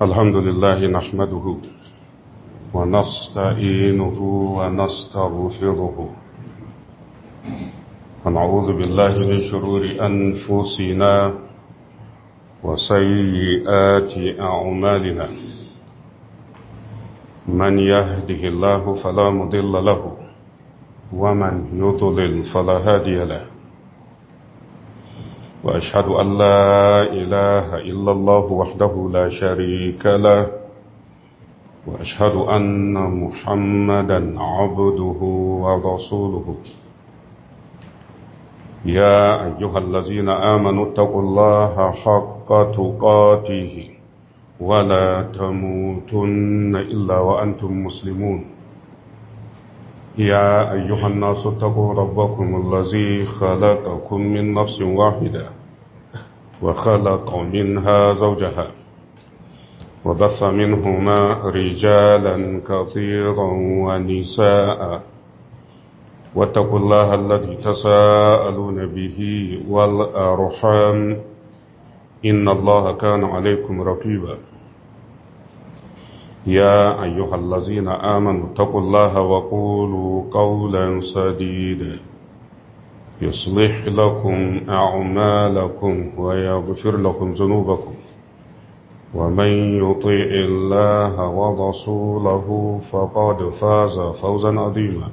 الحمد لله نحمده ونستعينه ونستغفره ونعوذ بالله من شرور أنفسنا وسيئات أعمالنا من يهده الله فلا مضل له ومن يضلل فلا هادي له وأشهد أن لا إله إلا الله وحده لا شريك له وأشهد أن محمدا عبده ورسوله يا أيها الذين آمنوا اتقوا الله حق تقاته ولا تموتن إلا وأنتم مسلمون يا أيها الناس اتقوا ربكم الذي خلقكم من نفس واحدة وخلق منها زوجها وبث منهما رجالا كثيرا ونساء واتقوا الله الذي تساءلون به والأرحام إن الله كان عليكم رقيبا يا أيها الذين آمنوا اتقوا الله وقولوا قولا سديدا يصلح لكم أعمالكم ويغفر لكم ذنوبكم ومن يطيع الله ورسوله فقد فاز فوزا عظيما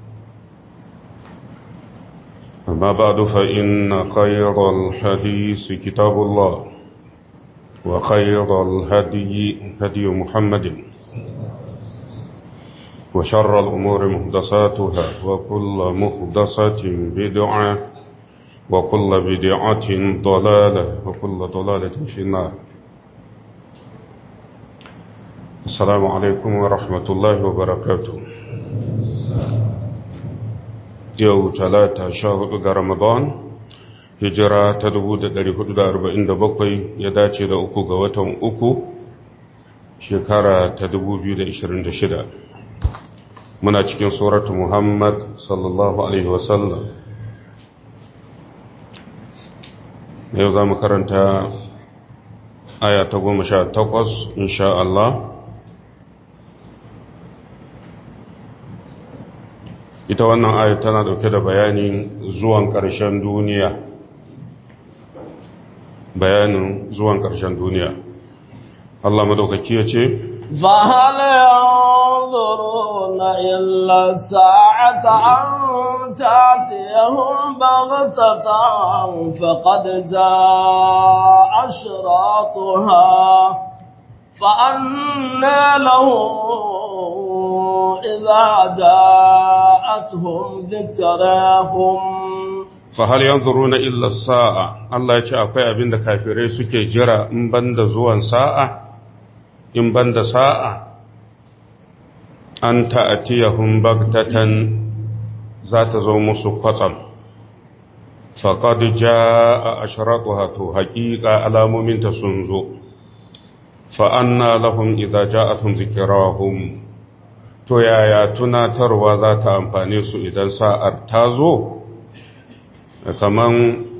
أما بعد فإن خير الحديث كتاب الله وخير الهدي هدي محمد وشر الأمور مهدساتها وكل مهدسة بدعة وكل بدعة ضلالة وكل ضلالة في النار السلام عليكم ورحمة الله وبركاته يوم ثلاثة شهر رمضان hijira ta 447 ya dace da uku ga watan uku shekara ta 2026 muna cikin suratu muhammad sallallahu alaihi wasallam yau za mu karanta aya ta goma sha takwas insha Allah ita wannan aya tana dauke da bayanin zuwan ƙarshen duniya bayanin zuwan ƙarshen duniya Allah madaukaki ya ce فهل ينظرون إلا الساعة أن تأتيهم بغتة فقد جاء أشراطها فأنى لهم إذا جاءتهم ذكراهم fahal yanzuruna illa sa'a Allah ya ce akwai abin da kafirai suke jira in banda zuwan sa'a in banda sa'a an ta'atiyahum bagtatan za ta zo musu kwatsam faqad jaa ashraqaha to haqiqa alamominta sun zo fa anna lahum idza ja'atuhum zikrahum to yaya tunatarwa za ta amfane su idan sa'ar ta zo kaman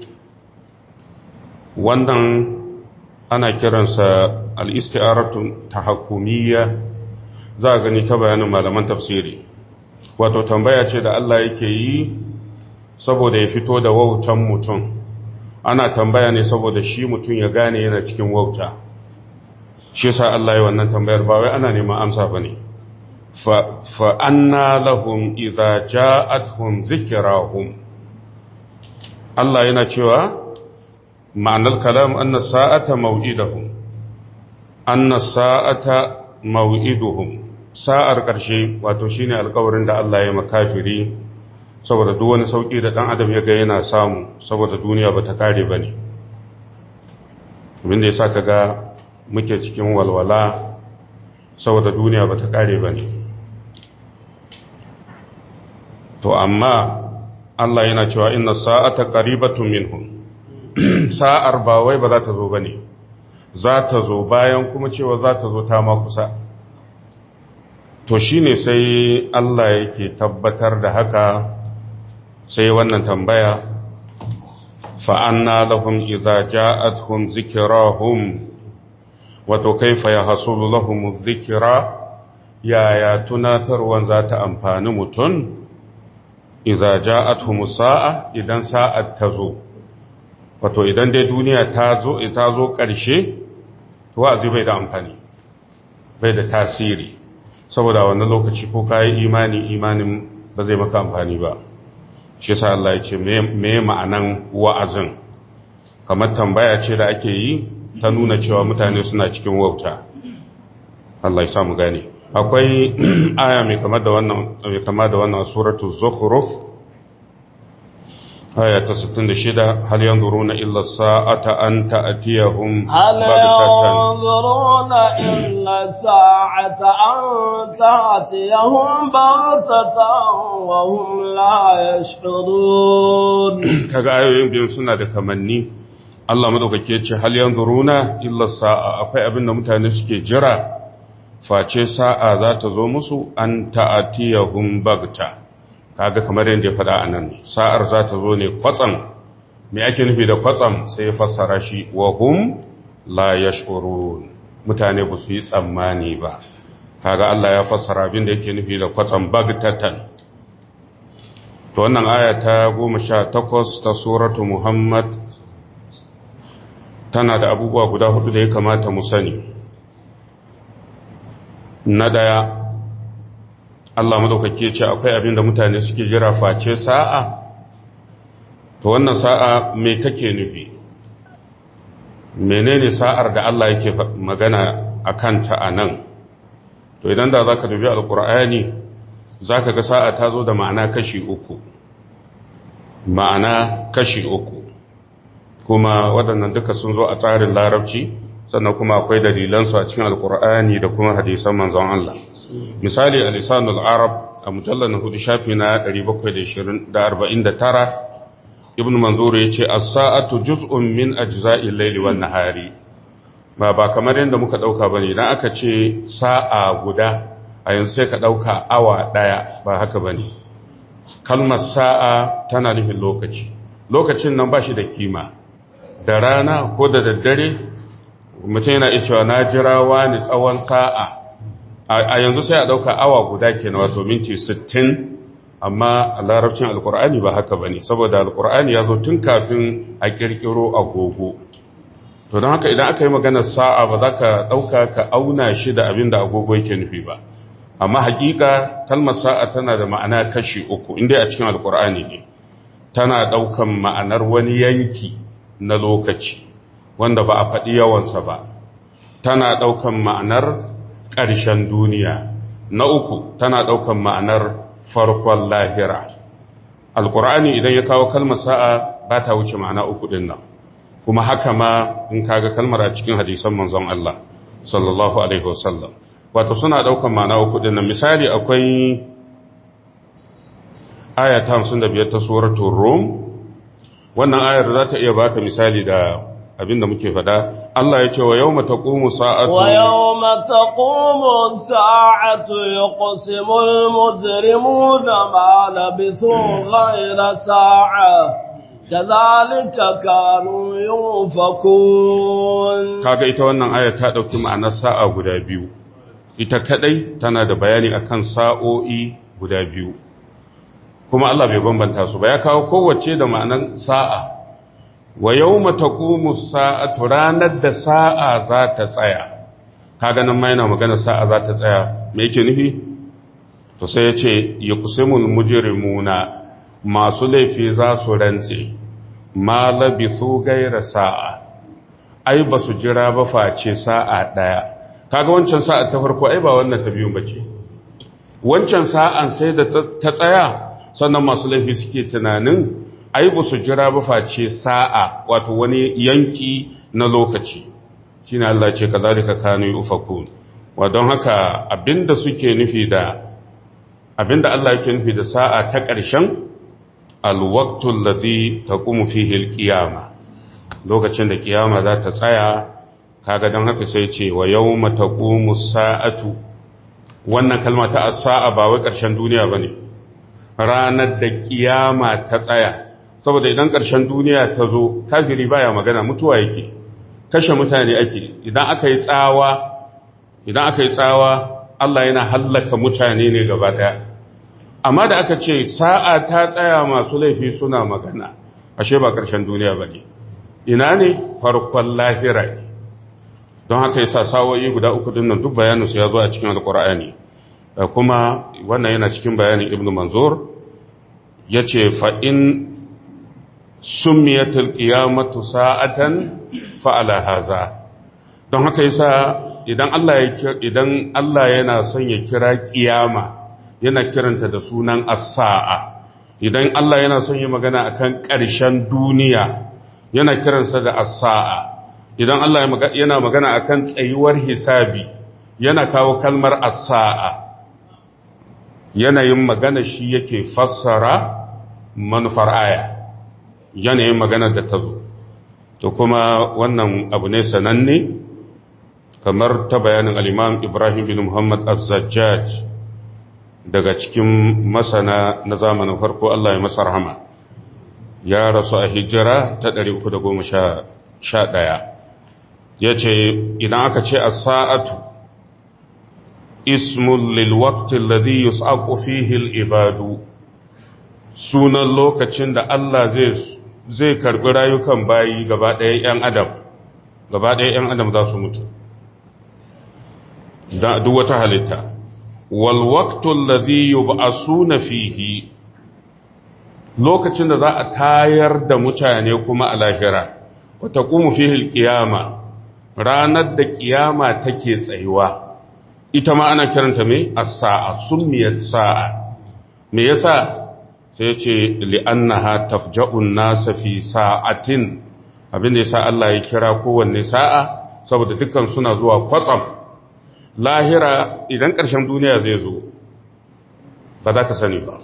wannan ana kiransa al'isti'aratun ta hakumiyya za a gani ta bayanin malaman tafsiri wato tambaya ce da Allah yake yi saboda ya fito da wautan mutum ana tambaya ne saboda shi mutum ya gane yana cikin wauta shi sa Allah ya wannan tambayar ba wai ana neman amsa ba ne fa'anna lahum idha ja'atuhum zikirahum Allah yana cewa ma'anar kalam anna sa'ata mau'idahum anna sa'ata mau'iduhum sa'ar ƙarshe wato shine alƙawarin da Allah ya makafiri saboda duk wani sauki da dan adam ya ga yana samu saboda duniya bata kare bane abinda yasa kaga muke cikin walwala saboda duniya bata kare bane to amma Allah yana cewa inna sa'ata qaribatun minhum sa'ar ba wai ba za ta zo bane za ta zo bayan kuma cewa za ta zo ta ma kusa to shine sai Allah yake tabbatar da haka sai wannan tambaya fa'anna lahum idza ja'atuhum zikrahum wato kaifa ya hasulu lahum dhikra yaya tunatarwan za ta amfani mutum idza ja'atuhum sa'a idan sa'at ta zo wato idan dai duniya ta zo ta zo ƙarshe to wa'azi bai da amfani bai da tasiri saboda wannan lokaci ko kayi imani imanin ba zai maka amfani ba shi yasa Allah ya ce me ma'anan wa'azin kamar tambaya ce da ake yi ta nuna cewa mutane suna cikin wauta Allah ya samu gane akwai aya mai kama da wannan mai kama da wannan suratul zukhruf aya ta 66 hal yanzuruna illa sa'ata an ta'tiyahum هل ينظرون إلا الساعة أن تأتيهم بغتة وهم لا يشعرون kaga ayoyin biyun suna da kamanni Allah madaukake ce hal yanzuruna illa sa'a akwai abin da mutane suke jira face sa'a za ta zo musu an ta'atiyahum bagta kaga kamar yadda ya faɗa anan sa'ar za ta zo ne kwatsam me ake nufi da kwatsam sai ya fassara shi wa hum la yash'urun mutane ba su yi tsammani ba kaga Allah ya fassara abin da yake nufi da kwatsam bagtatan to wannan aya ta 18 ta suratu Muhammad tana da abubuwa guda hudu da ya kamata mu sani na daya Allah madaukake ce akwai abin da mutane suke jira face sa'a to wannan sa'a me kake nufi menene sa'ar da Allah yake magana a kanta a nan to idan da za ka dubi alkur'ani za ka ga sa'a ta zo da ma'ana kashi uku ma'ana kashi uku kuma waɗannan duka sun zo a tsarin larabci sannan kuma akwai dalilansu a cikin alkur'ani da kuma hadisan manzon Allah misali a lisanul arab a mujallar na hudu shafi na 749 ibn manzur ya ce as-sa'atu juz'un min ajza'il layli wan nahari ba ba kamar yadda muka dauka bane idan aka ce sa'a guda a yanzu sai ka dauka awa daya ba haka bane kalmar sa'a tana nufin lokaci lokacin nan ba shi da kima da rana ko da daddare mutum yana iya cewa na jira wani tsawon sa'a a yanzu sai a ɗauka awa guda ke na wato minti 60 amma a larabcin alkur'ani ba haka ba ne saboda alkur'ani ya zo tun kafin a ƙirƙiro agogo to don haka idan aka yi maganar sa'a ba za ka ɗauka ka auna shi da abin da agogo yake nufi ba amma hakika kalmar sa'a tana da ma'ana kashi uku inda a cikin alkur'ani ne tana ɗaukan ma'anar wani yanki na lokaci wanda ba a faɗi yawansa ba tana ɗaukan ma'anar ƙarshen duniya na uku tana ɗaukan ma'anar farkon lahira alƙur'ani idan ya kawo kalmar sa'a ba ta wuce ma'ana uku ɗin nan kuma haka ma in kaga kalmar a cikin hadisan manzon Allah sallallahu alaihi wasallam wato suna ɗaukan ma'ana uku ɗin nan misali akwai aya ta 55 ta suratul rum wannan ayar za ta iya baka misali da abinda muke fada Allah ya ce wa yawma taqumu sa'atu wa yawma taqumu sa'atu yuqsimu al-mujrimuna ma labithu ghayra sa'a kadhalika kanu yufakun kaga ita wannan aya ta dauki ma'anar sa'a guda biyu ita kadai tana da bayani akan sa'o'i guda biyu kuma Allah bai bambanta su ba ya kawo kowace da ma'anar sa'a wa yau matakumu sa'atu ranar da sa'a za ta tsaya kaga nan ma yana magana sa'a za ta tsaya me yake nufi to sai ya ce ya kusimun mujirimuna masu laifi za su rantse ma labisu gaira sa'a ai ba su jira ba face sa'a ɗaya kaga wancan sa'a ta farko ai ba wannan ta biyun bace wancan sa'an sai da ta tsaya sannan masu laifi suke tunanin ai ba su jira ba face sa'a wato wani yanki na lokaci shine Allah ce kazalika kanu yufakun wa don haka abinda suke nufi da abinda Allah yake nufi da sa'a ta ƙarshen alwaqtu allazi taqumu fihi alqiyama lokacin da kiyama za ta tsaya kaga don haka sai ce wa yawma taqumu sa'atu wannan kalma ta as-sa'a ba wai ƙarshen duniya bane ranar da kiyama ta tsaya saboda idan ƙarshen duniya ta zo kafiri baya magana mutuwa yake kashe mutane ake idan aka yi tsawa idan aka yi tsawa Allah yana hallaka mutane ne gaba daya amma da aka ce sa'a ta tsaya masu laifi suna magana ashe ba ƙarshen duniya ba ne ina ne farkon lahira ne don haka yasa sawoyi guda uku din nan duk bayaninsu ya zo a cikin alƙur'ani kuma wannan yana cikin bayanin ibnu manzur ya ce fa'in summiyatul qiyamatu sa'atan fa'ala haza don haka yasa idan Allah ya idan Allah yana son ya kira kiyama yana kiranta da sunan as-sa'a idan Allah yana son yi magana akan ƙarshen duniya yana kiransa da as-sa'a idan Allah yana magana akan tsayuwar hisabi yana kawo kalmar as-sa'a yanayin magana shi yake fassara manufar aya yanayin magana da ta zo to kuma wannan abu ne sananne kamar ta bayanin al'imam ibrahim bin muhammad az-zajjaj daga cikin masana na zamanin farko Allah ya masa rahama ya rasu a hijira ta 311 ya ce idan aka ce a sa'atu ismul lilwaktin ladhi yus'aqu fihi al-ibadu sunan lokacin da Allah zai zai karbi rayukan bayi gaba ɗaya ‘yan adam gaba ɗaya ‘yan adam za su mutu da duk wata halitta walwaktun lazi yub'asuna fihi lokacin da za a tayar da mutane kuma a lahira wata kuma fihi ƙiyama ranar da ƙiyama take tsayuwa ita ma ana kiranta mai as-sa'a summiyat sa'a me yasa sai ce li'annaha tafja'un nasa fi sa'atin abin da yasa Allah ya kira kowanne sa'a saboda dukkan suna zuwa kwatsam lahira idan ƙarshen duniya zai zo ba za ka sani ba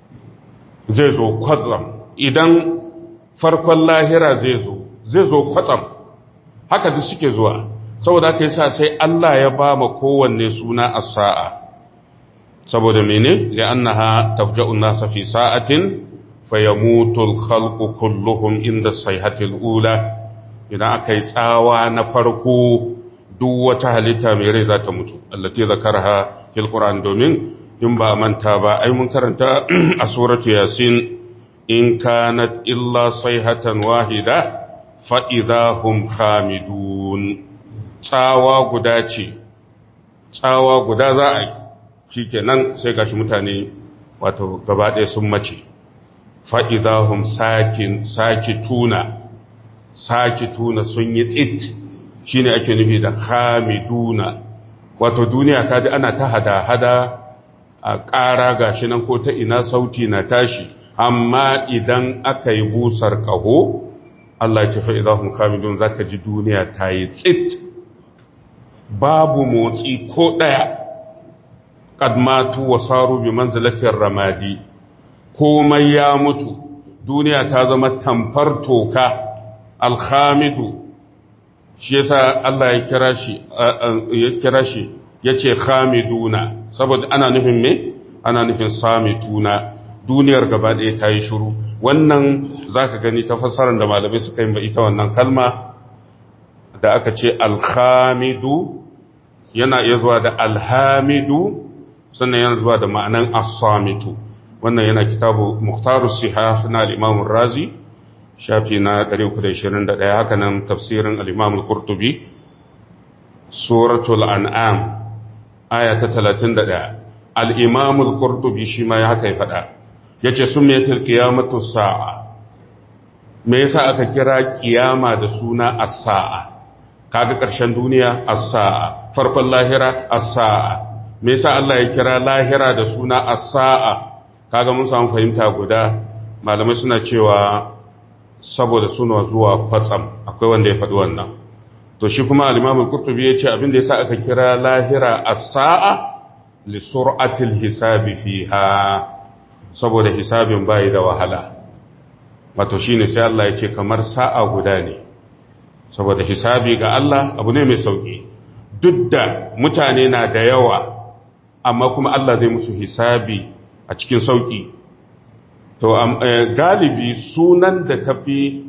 zai zo kwatsam idan farkon lahira zai zo zai zo kwatsam haka duk suke zuwa saboda aka yi sa sai Allah ya ba ma kowanne suna a sa'a saboda mene li'annaha tafja'un nasa fi sa'atin fayamutu al-khalqu kulluhum inda sayhatil ula idan aka yi tsawa na farko duk wata halitta mai rai za ta mutu allati zakarha fil qur'an domin in ba manta ba ai mun karanta a suratu yasin in kanat illa sayhatan wahida fa idahum khamidun tsawa guda ce tsawa guda za a yi shikenan sai gashi mutane wato gaba ɗaya sun mace fa idahum sakin sakituna sakituna sun yi tsit shine ake nufi da khamiduna wato duniya kaji ana ta hada-hada a ƙara gashi nan ko ta ina sauti na tashi amma idan aka yi busar ƙaho Allah ya tafi idahun khamidun zaka ji duniya ta yi tsit babu motsi ko ɗaya ƙadmatu wa saru bi manzilatin ramadi komai ya mutu duniya ta zama tamfar toka alhamidu shi yasa Allah ya kira shi ya kira shi yace khamiduna saboda ana nufin me ana nufin samituna duniyar gaba ɗaya ta yi shiru wannan zaka gani ta fassarar da malamai suka yi ba ita wannan kalma da aka ce alhamidu yana iya zuwa da alhamidu sannan yana zuwa da ma'anan as-samitu wannan yana kitabu muhtarus sihah na al-imam razi shafi na 321 haka nan tafsirin al-imam al-qurtubi suratul an'am aya ta 31 al-imam al-qurtubi shi ma ya haka ya faɗa yace sumiyatul qiyamatu sa'a me yasa aka kira kiyama da suna as-sa'a kaga ƙarshen duniya as-sa'a farkon lahira as-sa'a me yasa Allah ya kira lahira da suna as-sa'a kaga mun samu fahimta guda malamai suna cewa saboda suna zuwa kwatsam akwai wanda ya faɗi wannan to shi kuma al-Imam al-Qurtubi ya ce abin da yasa aka kira lahira as-sa'a li sur'atil hisabi fiha saboda hisabin bai da wahala wato shine sai Allah ya ce kamar sa'a guda ne saboda hisabi ga Allah abu ne mai sauki duk da mutane na da yawa amma kuma Allah zai musu hisabi a cikin sauki to galibi sunan da tafi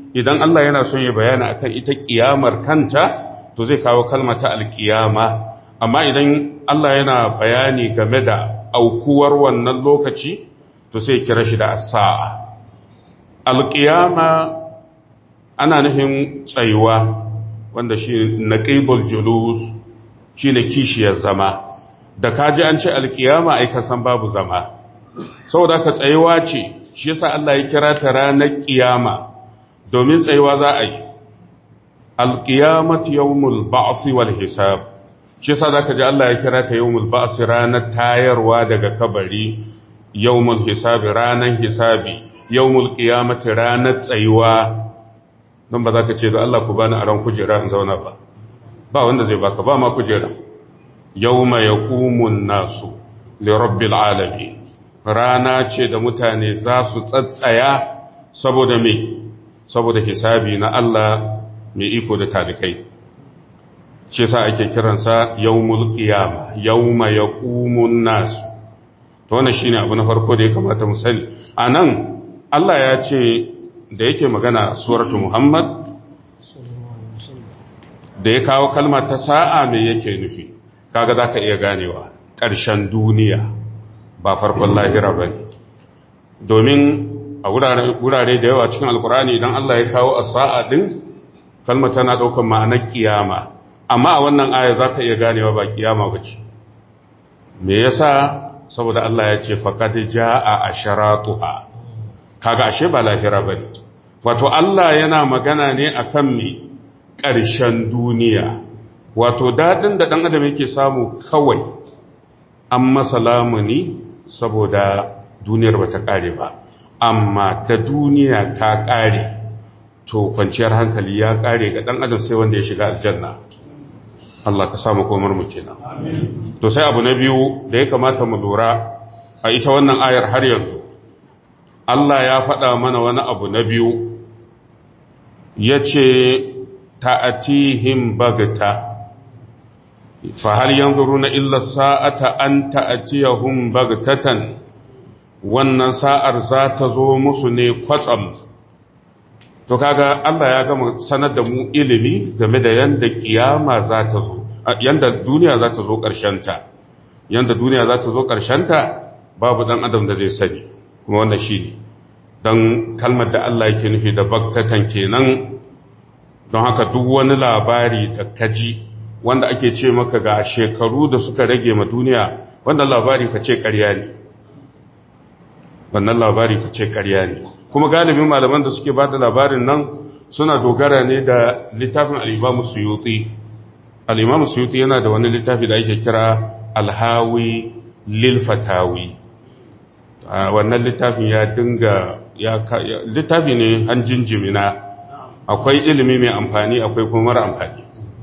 idan Allah yana son ya bayana akan ita kiyamar kanta to zai kawo kalmata alkiyama amma idan Allah yana bayani game da aukuwar wannan lokaci to sai kira shi da as-sa'a alkiyama ana nufin tsayuwa wanda shi naqibul julus shine kishiyar zama da kaji an ce alkiyama ai ka san babu zama saboda ka tsayuwa ce shi yasa Allah ya kira ta ranar kiyama domin tsayuwa za a yi alkiyamatu yawmul ba'th wal hisab shi yasa zaka ji Allah ya kira ta yawmul ba'th ranar tayarwa daga kabari yawmul hisab ranar hisabi yawmul qiyamati ranar tsayuwa don ba za ka ce da Allah ku bani aron kujera in zauna ba ba wanda zai baka ba ma kujera yawma yaqumun nasu li rabbil alamin rana ce da mutane za su tsatsaya saboda me saboda hisabi na Allah mai iko da talikai shi yasa ake kiransa yawmul qiyama yawma yaqumun nasu to wannan shine abu na farko da ya kamata mu sani anan Allah ya ce da yake magana suratu Muhammad da ya kawo kalmar ta sa'a mai yake nufi kaga za ka iya ganewa ƙarshen duniya ba farkon lahira ba ne domin a wurare da yawa cikin alkurani idan Allah ya kawo a sa'a ɗin kalmar tana ɗaukar ma'anar ƙiyama amma a wannan aya za ka iya ganewa ba ƙiyama ba ce me yasa saboda Allah ya ce faƙad ja'a a sharatuha kaga ashe ba lahira ba ne wato Allah yana magana ne a kan mai ƙarshen duniya wato daɗin da ɗan adam yake samu kawai an masa lamuni saboda duniyar ba ta ƙare ba amma da duniya ta ƙare to kwanciyar hankali ya ƙare ga ɗan adam sai wanda ya shiga aljanna Allah ka samu komar mu kenan to sai abu na biyu da ya kamata mu lura a ita wannan ayar har yanzu Allah ya faɗa mana wani abu na biyu ya ce ta'atihim bagta fahal yanzuru na illa sa'ata an ta'atiyahum bagtatan wannan sa'ar za ta zo musu ne kwatsam to kaga Allah ya gama sanar da mu ilimi game da yanda kiyama za ta zo yanda duniya za ta zo ƙarshenta yanda duniya za ta zo ƙarshenta babu ɗan adam da zai sani kuma wannan shi ne don kalmar da Allah yake nufi da baktatan kenan don haka duk wani labari da kaji wanda ake ce maka ga shekaru da suka rage ma duniya wannan labari ka ce ƙarya ne wannan labari ka ce ƙarya ne kuma galibin malaman da suke ba da labarin nan suna dogara ne da littafin al'imamu suyuti al'imamu suyuti yana da wani littafi da ake kira alhawi lilfatawi wannan littafin ya dinga littafi ne hanjin jimina akwai ilimi mai amfani akwai kuma mara amfani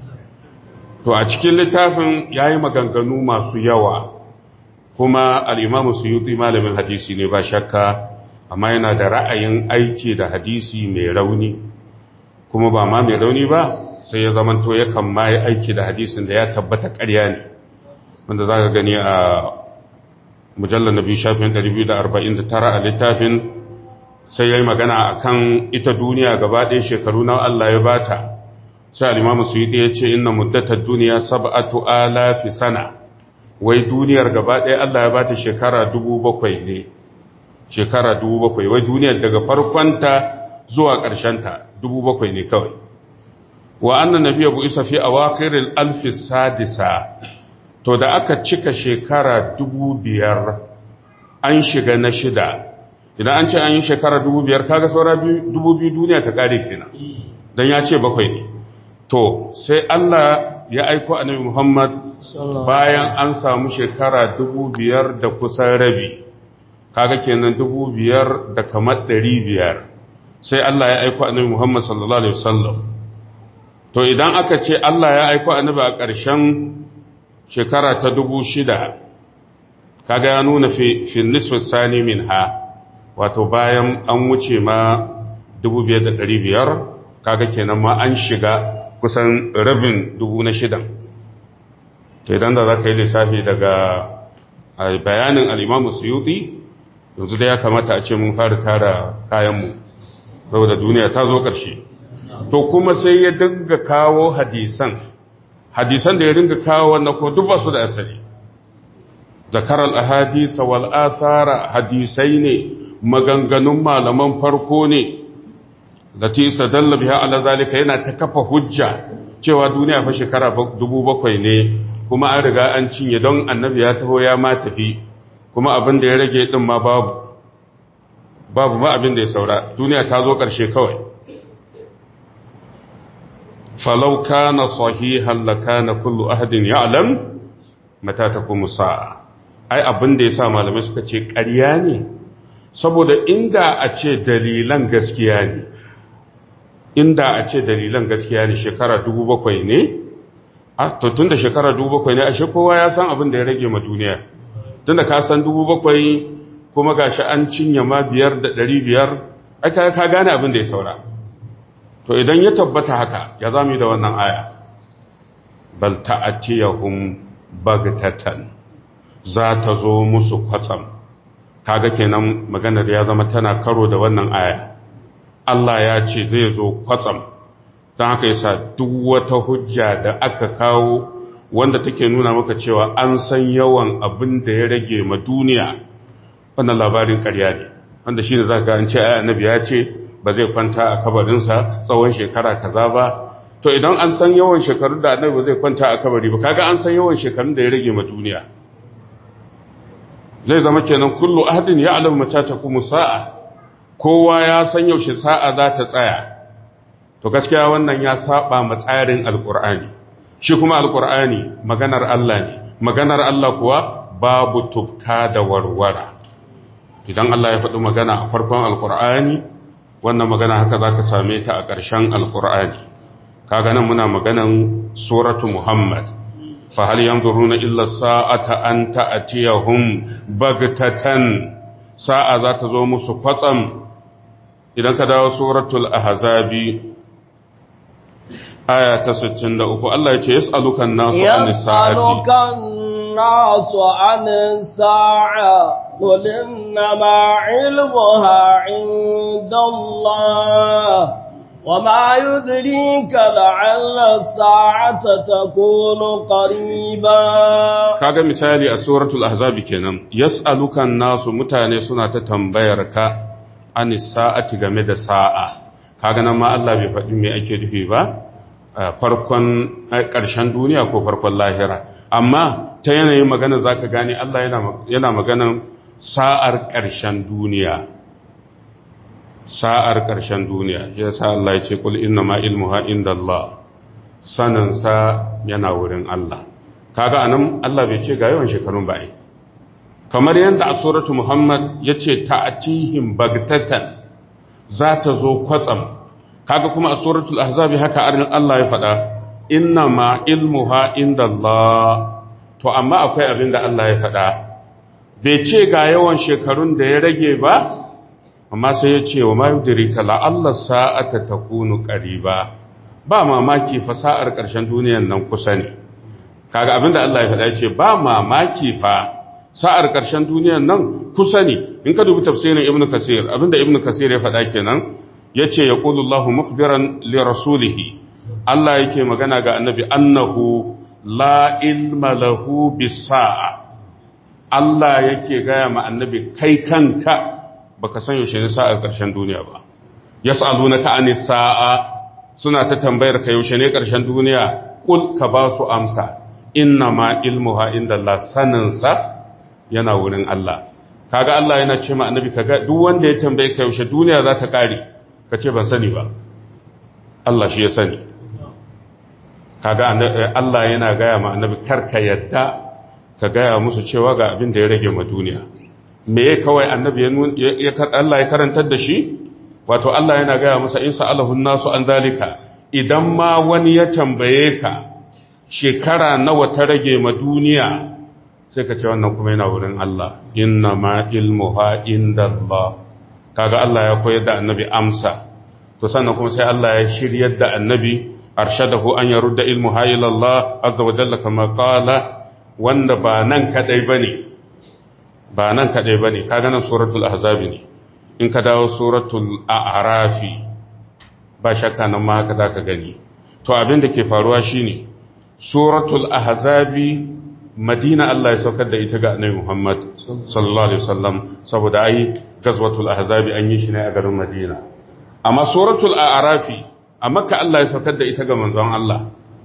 to a cikin littafin ya yi maganganu masu yawa kuma al'imamu suyuti malamin hadisi ne ba shakka amma yana da ra'ayin aiki da hadisi mai rauni kuma ba ma mai rauni ba sai ya zamanto yakan ma yi aiki da hadisin da ya tabbata ƙarya ne wanda za ka gani a mujallar na biyu shafin 249 a littafin sai ya yi magana a kan ita duniya gaba ɗaya shekaru na Allah ya bata sai alimamu su yi ɗaya ce ina muddatar duniya saba'atu alafi sana wai duniyar gaba ɗaya Allah ya bata shekara dubu bakwai ne shekara dubu bakwai wai duniyar daga farkonta zuwa ƙarshenta dubu bakwai ne kawai wa annan nabiya bu isa fi awakhiril alfi sadisa to da aka cika shekara dubu biyar an shiga na shida idan an ce an yi shekara dubu biyar kaga saura dubu biyu duniya ta kare kenan don ya ce bakwai ne to sai Allah ya aiko annabi Muhammad bayan an samu shekara dubu biyar da kusan rabi kaga kenan dubu biyar da kamar ɗari biyar sai Allah ya aiko annabi Muhammad sallallahu alaihi wasallam to idan aka ce Allah ya aiko annabi a ƙarshen shekara ta dubu shida kaga ya nuna fi nisfin sani min ha wato bayan an wuce ma dubu biyar da ɗari biyar kaga kenan ma an shiga kusan rabin dubu na shidan ta idan da za ka yi lissafi daga bayanin al'imamu suyuti yanzu da ya kamata a ce mun fara tara kayanmu saboda duniya ta zo ƙarshe to kuma sai ya dinga kawo hadisan hadisan da ya dinga kawo wannan ko duk ba su da asali zakar al-ahadisa wal athara hadisai ne maganganun malaman farko ne lati istadalla biha ala zalika yana ta kafa hujja cewa duniya fa shekara 7,000 ne kuma an riga an cinye don annabi ya taho ya ma tafi kuma abin da ya rage din ma babu babu ma abin da ya saura duniya ta zo ƙarshe kawai falau kana sahihan lakana kullu ahadin ya'lam mata taqumu sa'a ai abin da yasa malamai suka ce ƙarya ne saboda inda a ce dalilan gaskiya ne inda a ce dalilan gaskiya ne shekara 7,000 ne a to tunda shekara 7,000 ne ashe kowa ya san abin da ya rage ma duniya tunda ka san 7,000 kuma gashi an cinye ma biyar da ɗari biyar aka ka gane abin da ya saura to idan ya tabbata haka ya zami da wannan aya bal ta'atiyahum bagtatan za ta zo musu kwatsam kaga kenan maganar ya zama tana karo da wannan aya Allah ya ce zai zo kwatsam don haka yasa duk wata hujja da aka kawo wanda take nuna maka cewa an san yawan abin da ya rage ma duniya wannan labarin ƙarya ne wanda shi ne za ka an ce ai annabi ya ce ba zai kwanta a kabarinsa tsawon shekara kaza ba to idan an san yawan shekarun da annabi ba zai kwanta a kabari ba kaga an san yawan shekarun da ya rage ma duniya zai zama kenan kullu ahadin ya alamu mata ta kuma sa'a kowa ya san yaushe sa'a za ta tsaya to gaskiya wannan ya saba ma tsarin alkur'ani shi kuma alkur'ani maganar Allah ne maganar Allah kuwa babu tubka da warwara idan Allah ya faɗi magana a farkon alkur'ani wannan magana haka za ka same ta a ƙarshen alkur'ani kaga nan muna maganan suratu muhammad fa hal yanzuruna illa sa'ata an ta'tiyahum bagtatan sa'a za ta zo musu kwatsam idan ka dawo suratul ahzabi aya ta 63 Allah ya ce yas'alukan nasu anis sa'ati الناس عن الساعة قل إنما علمها عند الله وما يدريك لعل الساعة تكون قريبا kaga misali a suratul ahzab kenan yas'aluka nasu mutane suna ta tambayar ka an sa'ati game da sa'a kaga nan ma Allah bai faɗi me ake nufi ba farkon ƙarshen duniya ko farkon lahira amma ta yanayin magana za ka gane Allah yana maganan sa'ar ƙarshen duniya sa'ar ƙarshen duniya ya sa Allah ya ce kul inna ma ilmuha inda Allah saninsa yana wurin Allah kaga anan Allah bai ce ga yawan shekarun ba kamar yadda a suratu Muhammad ya ce ta'atihim bagtatan za ta zo kwatsam kaga kuma a suratul ahzabi haka Allah ya faɗa inna ma ilmuha inda Allah to amma akwai abin da Allah ya faɗa bai ce ga yawan shekarun da ya rage ba amma sai ya ce wa ma yudrika la Allah sa'ata takunu qariba ba mamaki fa sa'ar ƙarshen duniyan nan kusa ne kaga abin da Allah ya faɗa ya ce ba mamaki fa sa'ar ƙarshen duniyan nan kusa ne in ka dubi tafsirin ibnu kasir abinda ibnu kasir ya faɗa kenan yace yaqulu Allahu mukhbiran li rasulihi Allah yake magana ga annabi annahu la ilma lahu bisa'a Allah yake gaya ma annabi kai kanka baka san yaushe ne sa'ar ƙarshen duniya ba yas'alunaka anis sa'a suna ta tambayar ka yaushe ne ƙarshen duniya kul ka ba su amsa inna ma ilmuha inda Allah saninsa yana wurin Allah kaga Allah yana ce ma annabi kaga duk wanda ya tambaye ka yaushe duniya za ta kare ka ce ban sani ba Allah shi ya sani kaga Allah yana gaya ma annabi karka yadda ka gaya musu cewa ga abin da ya rage ma duniya me ya kawai annabi ya Allah ya karantar da shi wato Allah yana gaya masa in sa'alahun nasu an zalika idan ma wani ya tambaye ka shekara nawa ta rage ma duniya sai ka ce wannan kuma yana wurin Allah inna ma ilmuha inda Allah kaga Allah ya koyar da annabi amsa to sannan kuma sai Allah ya shiryar da annabi arshadahu an yarudda ilmuha ila Allah azza wa jalla kama qala wanda ba nan kadai bane ba nan kadai bane kaga nan suratul ahzab ne in ka dawo suratul a'rafi ba shakka nan ma haka zaka gani to abin da ke faruwa shine suratul ahzabi madina Allah ya saukar da ita ga annabi Muhammad sallallahu alaihi wasallam saboda ai gazwatul ahzabi an yi shi ne a garin Madina amma suratul a'rafi a makka Allah ya saukar da ita ga manzon Allah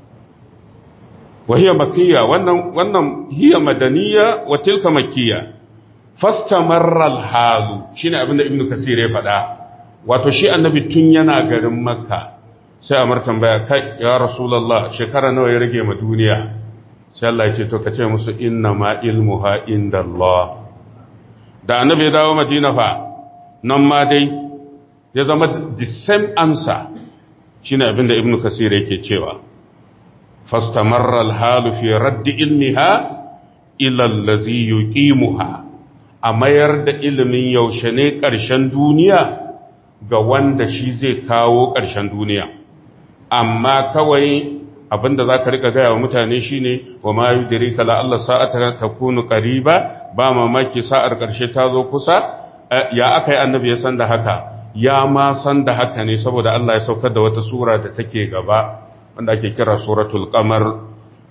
wa hiya makiyya wannan wannan hiya madaniyya wa tilka makkiyya fastamarra al-halu shine abinda ibnu kasir ya faɗa wato shi annabi tun yana garin makka sai a tambaya kai ya rasulullah shekara nawa ya rage ma duniya sai Allah ya ce to kace musu inna ma ilmuha indallah da annabi ya dawo madina fa nan ma dai ya zama the same answer shine abinda ibnu kasir yake cewa fastamarra al-halu fi radd ilmiha ila allazi yuqimuha a mayar da ilimin yaushe ne ƙarshen duniya ga wanda shi zai kawo ƙarshen duniya amma kawai abinda za ka rika gaya wa mutane shi ne wa ma yi diri kala Allah sa'ata ta kunu ƙariba ba mamaki sa'ar ƙarshe ta zo kusa ya aka yi annabi ya san da haka ya ma san da haka ne saboda Allah ya saukar da wata sura da take gaba wanda ake kira suratul qamar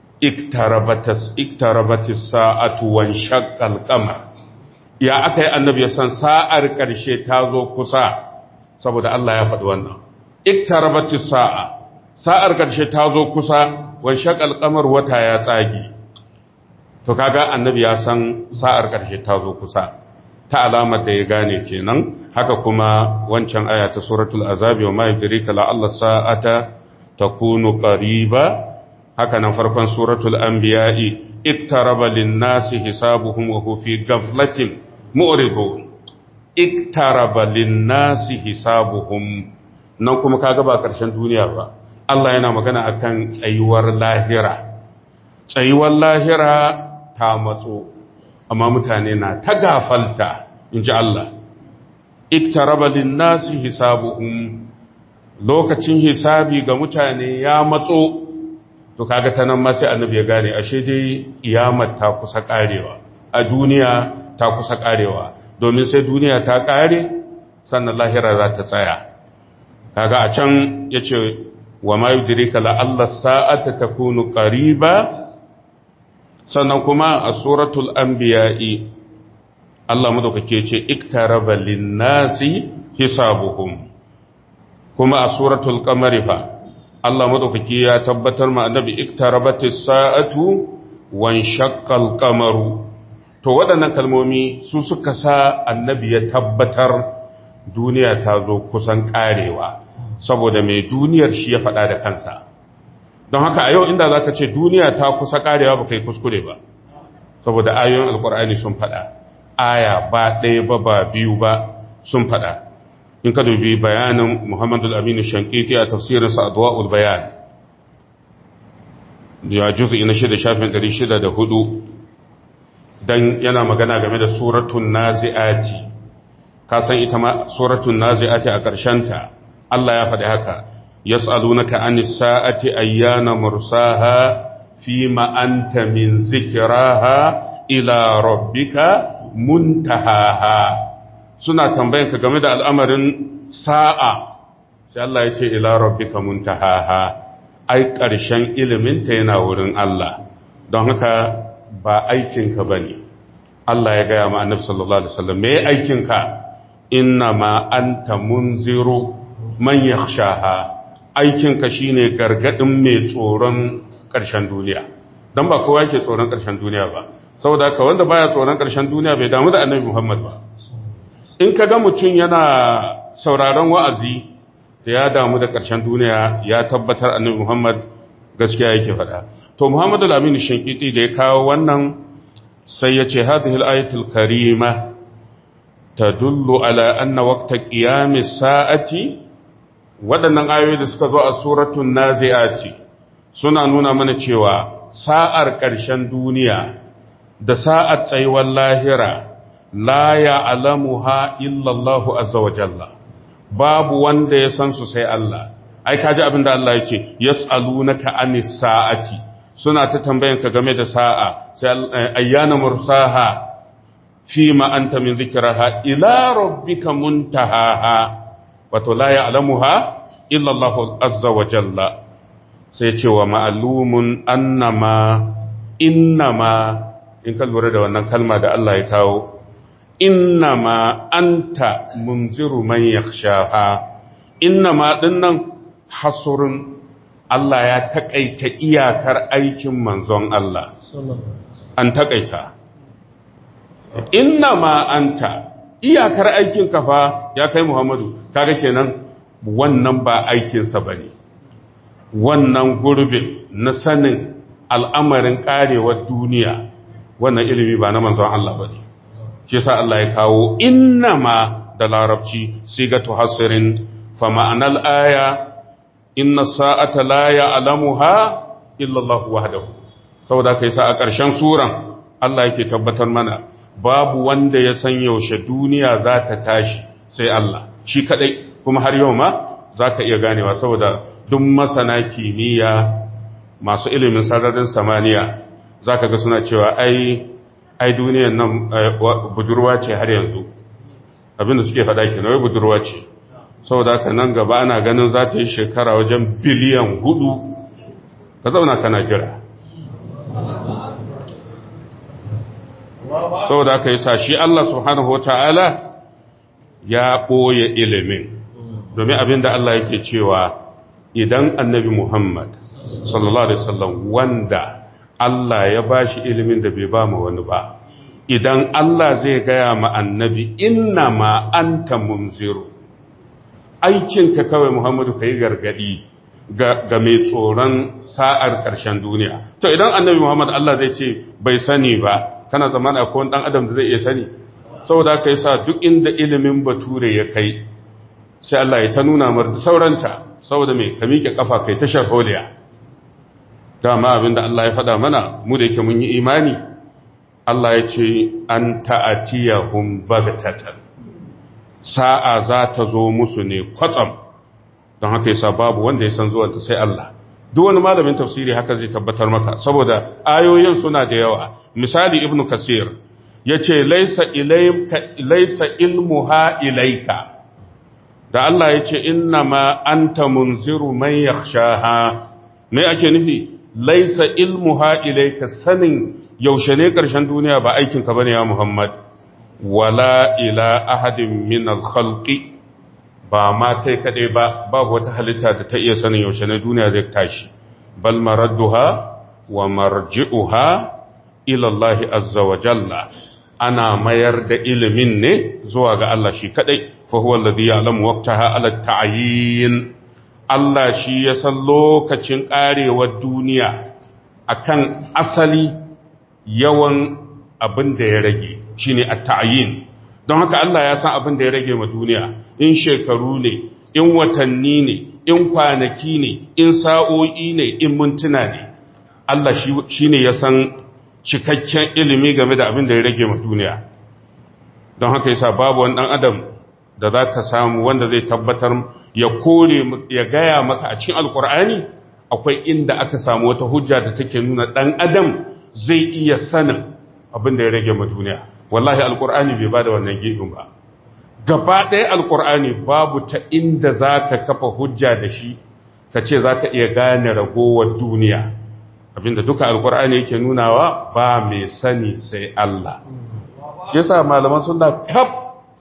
iktarabatis sa'atu wan shaqqal qamar ya aka yi annabi ya san sa'ar ƙarshe ta zo kusa saboda Allah ya faɗi wannan iktarabati sa'a sa'ar ƙarshe ta zo kusa wan shaqal qamar wata ya tsage to kaga annabi ya san sa'ar ƙarshe ta zo kusa ta alamar da ya gane kenan haka kuma wancan aya ta suratul azabi wa ma yudrika la Allah sa'ata takunu qariba haka nan farkon suratul anbiya'i iktaraba lin-nasi hisabuhum wa huwa fi ghaflatin mu'ridun iktaraba lin-nasi hisabuhum nan kuma kaga ba karshen duniya ba Allah yana magana akan tsayuwar lahira tsayuwar lahira ta matso amma mutane na ta gafalta inji Allah iktaraba lin-nasi hisabuhum lokacin hisabi ga mutane ya matso to kaga ta nan ma sai annabi ya gane ashe dai kiyamar ta kusa karewa a duniya ta kusa karewa domin sai duniya ta kare sannan lahira za ta tsaya kaga a can yace wa ma yudrika la alla sa'ata takunu qariba sannan kuma a suratul anbiya'i Allah madaukake ce iktaraba lin-nasi hisabuhum kuma a suratul qamari fa Allah madaukake ya tabbatar ma annabi iktarabatis sa'atu wan shaqqal qamaru to waɗannan kalmomi su suka sa annabi ya tabbatar duniya ta zo kusan ƙarewa saboda mai duniyar shi ya faɗa da kansa don haka a yau inda za ka ce duniya ta kusa ƙarewa ba kai kuskure ba saboda ayoyin alkur'ani sun faɗa aya ba ɗaya ba ba biyu ba sun faɗa in ka dubi bayanin muhammadu aminu shankiti a tafsirinsa a duwa'ul bayan ya juzi na shida shafin ɗari shida da hudu dan yana magana game da suratun nazi'ati ka san ita ma suratun nazi'ati a ta. Allah ya faɗi haka yas'alunaka anis sa'ati ayyana mursaha fima anta min zikraha ila rabbika muntahaha suna tambayan ka game da al'amarin sa'a sai Allah ya ce ila rabbika muntahaha ai ƙarshen iliminta yana wurin Allah don haka ba aikinka ba ne Allah ya gaya ma annabi sallallahu alaihi wasallam me aikinka inna ma anta munziru man yakhshaha aikinka shine gargadin mai tsoron ƙarshen duniya dan ba kowa yake tsoron ƙarshen duniya ba saboda haka wanda baya tsoron ƙarshen duniya bai damu da annabi Muhammad ba in ka ga mutum yana sauraron wa'azi da ya damu da ƙarshen duniya ya tabbatar annabi Muhammad gaskiya yake faɗa to Muhammadu al-Amin Shankiti da ya kawo wannan sai ya ce hadhihi al-ayatul karima tadullu ala anna waqta qiyamis sa'ati waɗannan ayoyi da suka zo a suratul nazi'ati suna nuna mana cewa sa'ar ƙarshen duniya da sa'ar tsayuwar lahira la ya'lamuha illa Allah azza wa jalla babu wanda ya san su sai Allah ai kaji abin da Allah ya ce yas'alunaka anis sa'ati suna ta tambayan ka game da sa'a sai ayyana mursaha fi ma anta min dhikraha ila rabbika muntahaha wato la ya'lamuha illa Allah azza wa jalla sai ce wa ma'lumun annama innama in ka lura da wannan kalma da Allah ya kawo innama anta munziru man yakhshaha innama dinnan hasurun Allah ya takaita iyakar aikin manzon Allah an takaita innama anta iyakar aikin kafa ya kai Muhammadu kaga kenan wannan ba aikinsa bane wannan gurbin na sanin al'amarin karewar duniya wannan ilimi ba na manzon Allah bane shi yasa Allah ya kawo innama da larabci sigatu hasirin fa ma'anal aya inna sa'ata la ya'lamuha illa Allah wahdahu saboda kai sa a ƙarshen suran Allah yake tabbatar mana babu wanda ya san yaushe duniya za ta tashi sai Allah shi kadai kuma har yau ma zaka iya ganewa saboda duk masana kimiyya masu ilimin sararin samaniya zaka ga suna cewa ai ai duniyan nan budurwa ce har yanzu abinda suke faɗa kenan wai budurwa ce saboda haka nan gaba ana ganin za ta yi shekara wajen biliyan hudu ka zauna kana jira saboda haka yasa shi Allah subhanahu wata'ala ya ɓoye ilimin domin abinda Allah yake cewa idan annabi Muhammad sallallahu alaihi wasallam wanda Allah ya bashi ilimin da bai ba mu wani ba idan Allah zai gaya ma annabi inna ma anta munziru aikinka kawai Muhammadu ka yi gargadi ga mai tsoron sa'ar ƙarshen duniya. To idan annabi Muhammad Allah zai ce bai sani ba, kana zaman a kowane ɗan adam da zai iya sani, saboda ka yi sa duk inda ilimin bature ya kai, sai Allah ya ta nuna mar da sauranta, saboda mai ka miƙe ƙafa kai ta sharholiya. Dama abin da Allah ya faɗa mana, mu da yake mun yi imani, Allah ya ce an ta'atiyahum bagatatan. sa'a za ta zo musu ne kwatsam don haka yasa babu wanda ya san zuwanta sai Allah duk wani malamin tafsiri haka zai tabbatar maka saboda ayoyin suna da yawa misali ibnu kasir yace laysa ilayka laysa ilmuha ilayka da Allah yace inna ma anta munziru man yakhshaha me ake nufi laysa ilmuha ilayka sanin yaushe ne karshen duniya ba aikin ka bane ya Muhammad wala ila ahadin min al-khalqi ba ma kai kadai ba babu wata halitta da ta iya sanin yaushe ne duniya zai tashi bal maradduha wa marji'uha ila Allah azza wa jalla ana mayar da ilimin ne zuwa ga Allah shi kadai fa huwa alladhi ya'lamu waqtaha ala ta'yin Allah shi ya san lokacin karewar duniya akan asali yawan abin da ya rage shine at-ta'yin don haka Allah ya san abin da ya rage ma duniya in shekaru ne in watanni ne in kwanaki ne in sa'o'i ne in mintuna ne Allah shine ya san cikakken ilimi game da abin da ya rage ma duniya don haka yasa babu wani dan adam da za ka samu wanda zai tabbatar ya kore ya gaya maka a cikin alkur'ani akwai inda aka samu wata hujja da take nuna dan adam zai iya sanin abin da ya rage ma duniya wallahi alkur'ani bai bada wannan gefen ba gaba ɗaya alkur'ani babu ta inda za ka kafa hujja da shi ka ce za ka iya gane ragowar duniya abinda duka alkur'ani yake nunawa ba mai sani sai Allah shi yasa malaman sunna kaf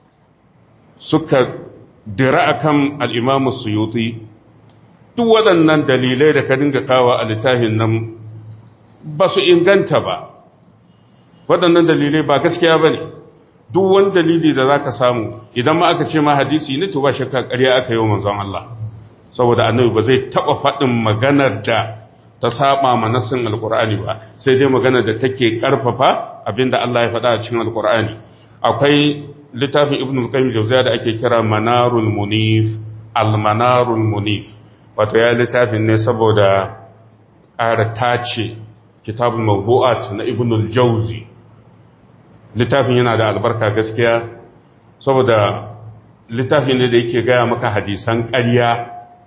suka dira akan al-Imam Suyuti duk waɗannan dalilai da ka dinga kawo a littafin nan ba su inganta ba waɗannan dalilai ba gaskiya ba ne duk wani dalili da za ka samu idan ma aka ce ma hadisi ne to ba shakka ƙarya aka yi wa manzon Allah saboda annabi ba zai taɓa faɗin maganar da ta saba ma nassin alƙur'ani ba sai dai maganar da take ƙarfafa abinda Allah ya faɗa a cikin alƙur'ani akwai littafin ibn al-qayyim jawziya da ake kira manarul munif al-manarul munif wato ya littafin ne saboda ƙara tace kitabul mawdu'at na ibn al-jawzi littafin yana da albarka gaskiya saboda littafin ne da yake gaya maka hadisan ƙarya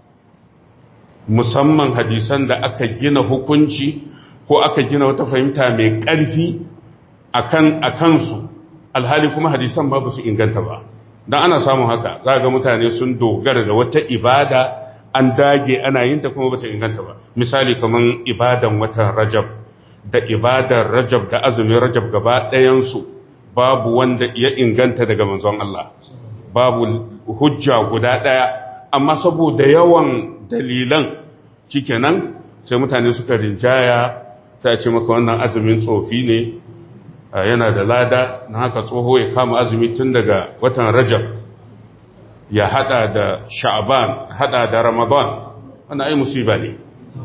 musamman hadisan da aka gina hukunci ko aka gina wata fahimta mai ƙarfi a kansu alhali kuma hadisan ba su inganta ba don ana samun haka za ga mutane sun dogara da wata ibada an dage ana yin ta kuma bata inganta ba misali kaman ibadan watan rajab da ibadar rajab da azumin rajab gaba ɗayansu babu wanda ya inganta daga manzon Allah babu hujja guda ɗaya amma saboda yawan dalilan shikenan sai mutane suka rinjaya ta ce maka wannan azumin tsofi ne yana da lada na haka tsoho ya kama azumi tun daga watan rajab ya hada da sha'ban hada da ramadan wannan ai musiba ne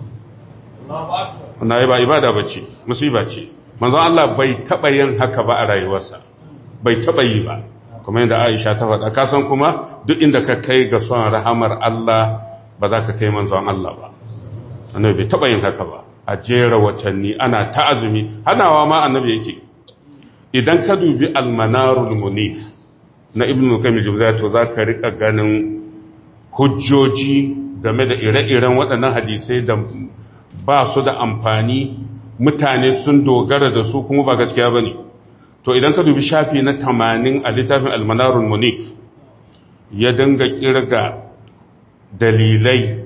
wannan ai ba ibada bace musiba ce manzon Allah bai taba yin haka ba a rayuwarsa bai taba yi ba kuma yadda Aisha ta faɗa ka san kuma duk inda ka kai ga son rahamar Allah ba za ka kai manzon Allah ba annabi bai taba yin haka ba a jera watanni ana ta azumi hanawa ma annabi yake idan ka dubi almanarul munif na ibnu kamil jumza to za ka rika ganin hujjoji game da ire-iren waɗannan hadisai da ba su da amfani mutane sun dogara da su kuma ba gaskiya ba ne to idan ka dubi shafi na tamanin a littafin almanarul munif ya dinga kirga dalilai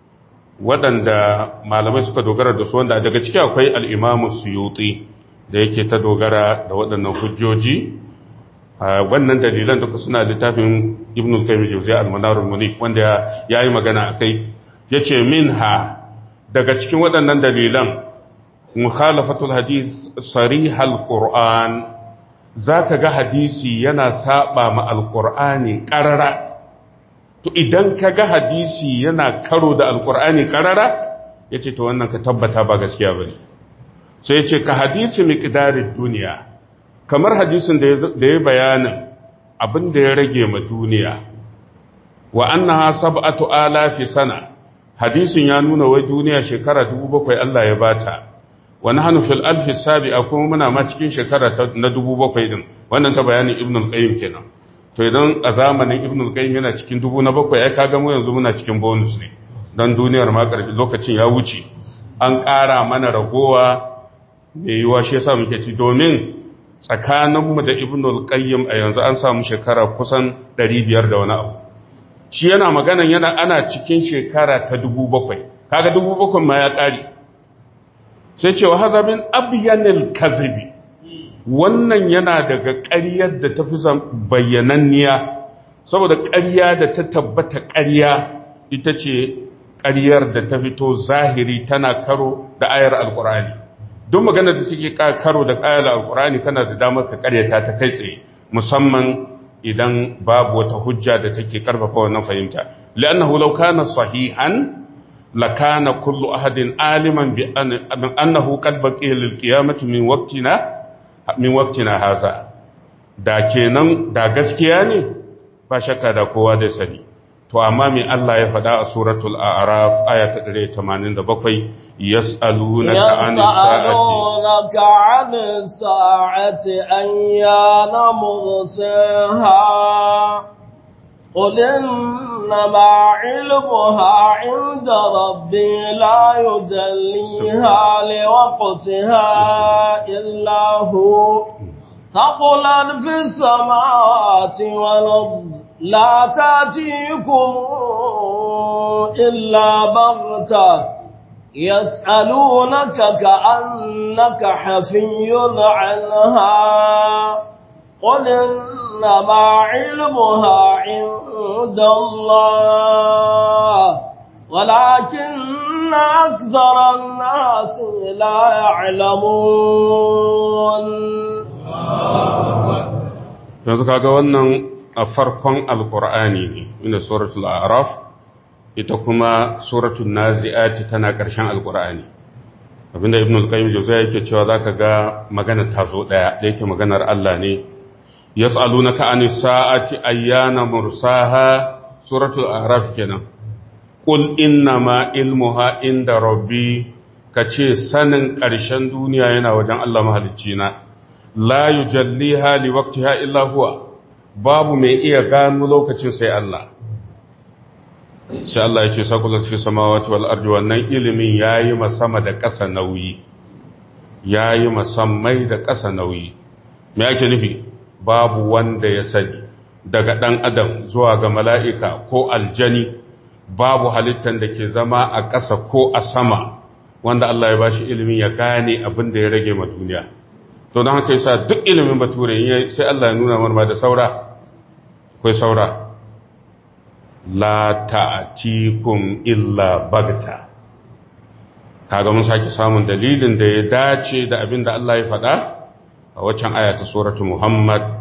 waɗanda malamai suka dogara da su wanda daga ciki akwai al'imamu suyuti da yake ta dogara da waɗannan hujjoji wannan dalilan duka suna littafin ibn al-qayyim jawziya al-manar al-munif wanda yayi magana akai yace minha daga cikin waɗannan dalilan mukhalafatul hadith sarih al-qur'an zaka ga hadisi yana saba ma al-qur'ani qarara to idan ka ga hadisi yana karo da al-qur'ani qarara yace to wannan ka tabbata ba gaskiya bane sai ce ka hadisi miqdarid duniya kamar hadisin da ya bayanin abin da ya rage ma duniya wa annaha sab'atu alafi sana hadisin ya nuna wai duniya shekara 7,000 Allah ya bata wa nahnu fil alfi sabi'a kuma muna ma cikin shekara na 7,000 din wannan ta bayanin ibn al-qayyim kenan to idan a zamanin ibn al-qayyim yana cikin dubu na bakwai ai kaga mu yanzu muna cikin bonus ne dan duniyar ma karfi lokacin ya wuce an ƙara mana ragowa mai yiwa shi yasa muke ci domin tsakaninmu da ibn al-qayyim a yanzu an samu shekara kusan 500 da wani abu shi yana maganan yana ana cikin shekara ta 7,000 kaga 7,000 ma ya ƙari sai cewa haza min abyanil kazibi wannan yana daga ƙaryar da ta fi bayyananniya saboda ƙarya da ta tabbata ƙarya ita ce ƙaryar da ta fito zahiri tana karo da ayar alƙur'ani duk magana da suke karo da ayar alƙur'ani kana da damar ka ƙaryata ta kai tsaye musamman idan babu wata hujja da take karfafa wannan fahimta li'annahu law kana sahihan lakana kullu ahadin aliman bi annahu qad baqiya lil qiyamati min waqtina min waqtina haza da kenan da gaskiya ne ba shakka da kowa da sani to amma me Allah ya faɗa a suratul a'raf aya ta 187 yas'alunaka 'anis sa'ati 'anis sa'ati ayyana mursaha قل إنما علمها عند ربي لا يجليها لوقتها إلا هو ثقلا في السماوات والأرض لا تأتيكم إلا بغتة يسألونك كأنك حفي عنها قل إنما علمها عند الله ولكن أكثر الناس لا يعلمون yanzu kaga wannan a farkon alkur'ani ne inda suratul araf ita kuma suratul nazi'ati tana ƙarshen alkur'ani abinda ibn al-qayyim jawziya yake cewa zaka ga magana ta zo daya da yake maganar Allah ne yas'alunaka anis sa'ati ayyana mursaha suratul araf kenan qul inna ma ilmuha inda rabbi kace sanin ƙarshen duniya yana wajen Allah mahalicci na la yujalliha liwaqtiha illa huwa babu mai iya gano lokacin sai Allah sai Allah ya ce sakulat fi samawati wal ardi wannan ilimin yayi sama da ƙasa nauyi yayi masammai da ƙasa nauyi me yake nufi babu wanda ya sani daga ɗan adam zuwa ga mala'ika ko aljani babu halittar da ke zama a ƙasa ko a sama wanda Allah ya ba shi ilimin ya gane abin da ya rage ma duniya to don haka yasa duk ilimin bature sai Allah ya nuna marma da saura akwai saura la ta'tikum illa bagta kaga mun sake samun dalilin da ya dace da abin da Allah ya faɗa a waccan aya ta suratu Muhammad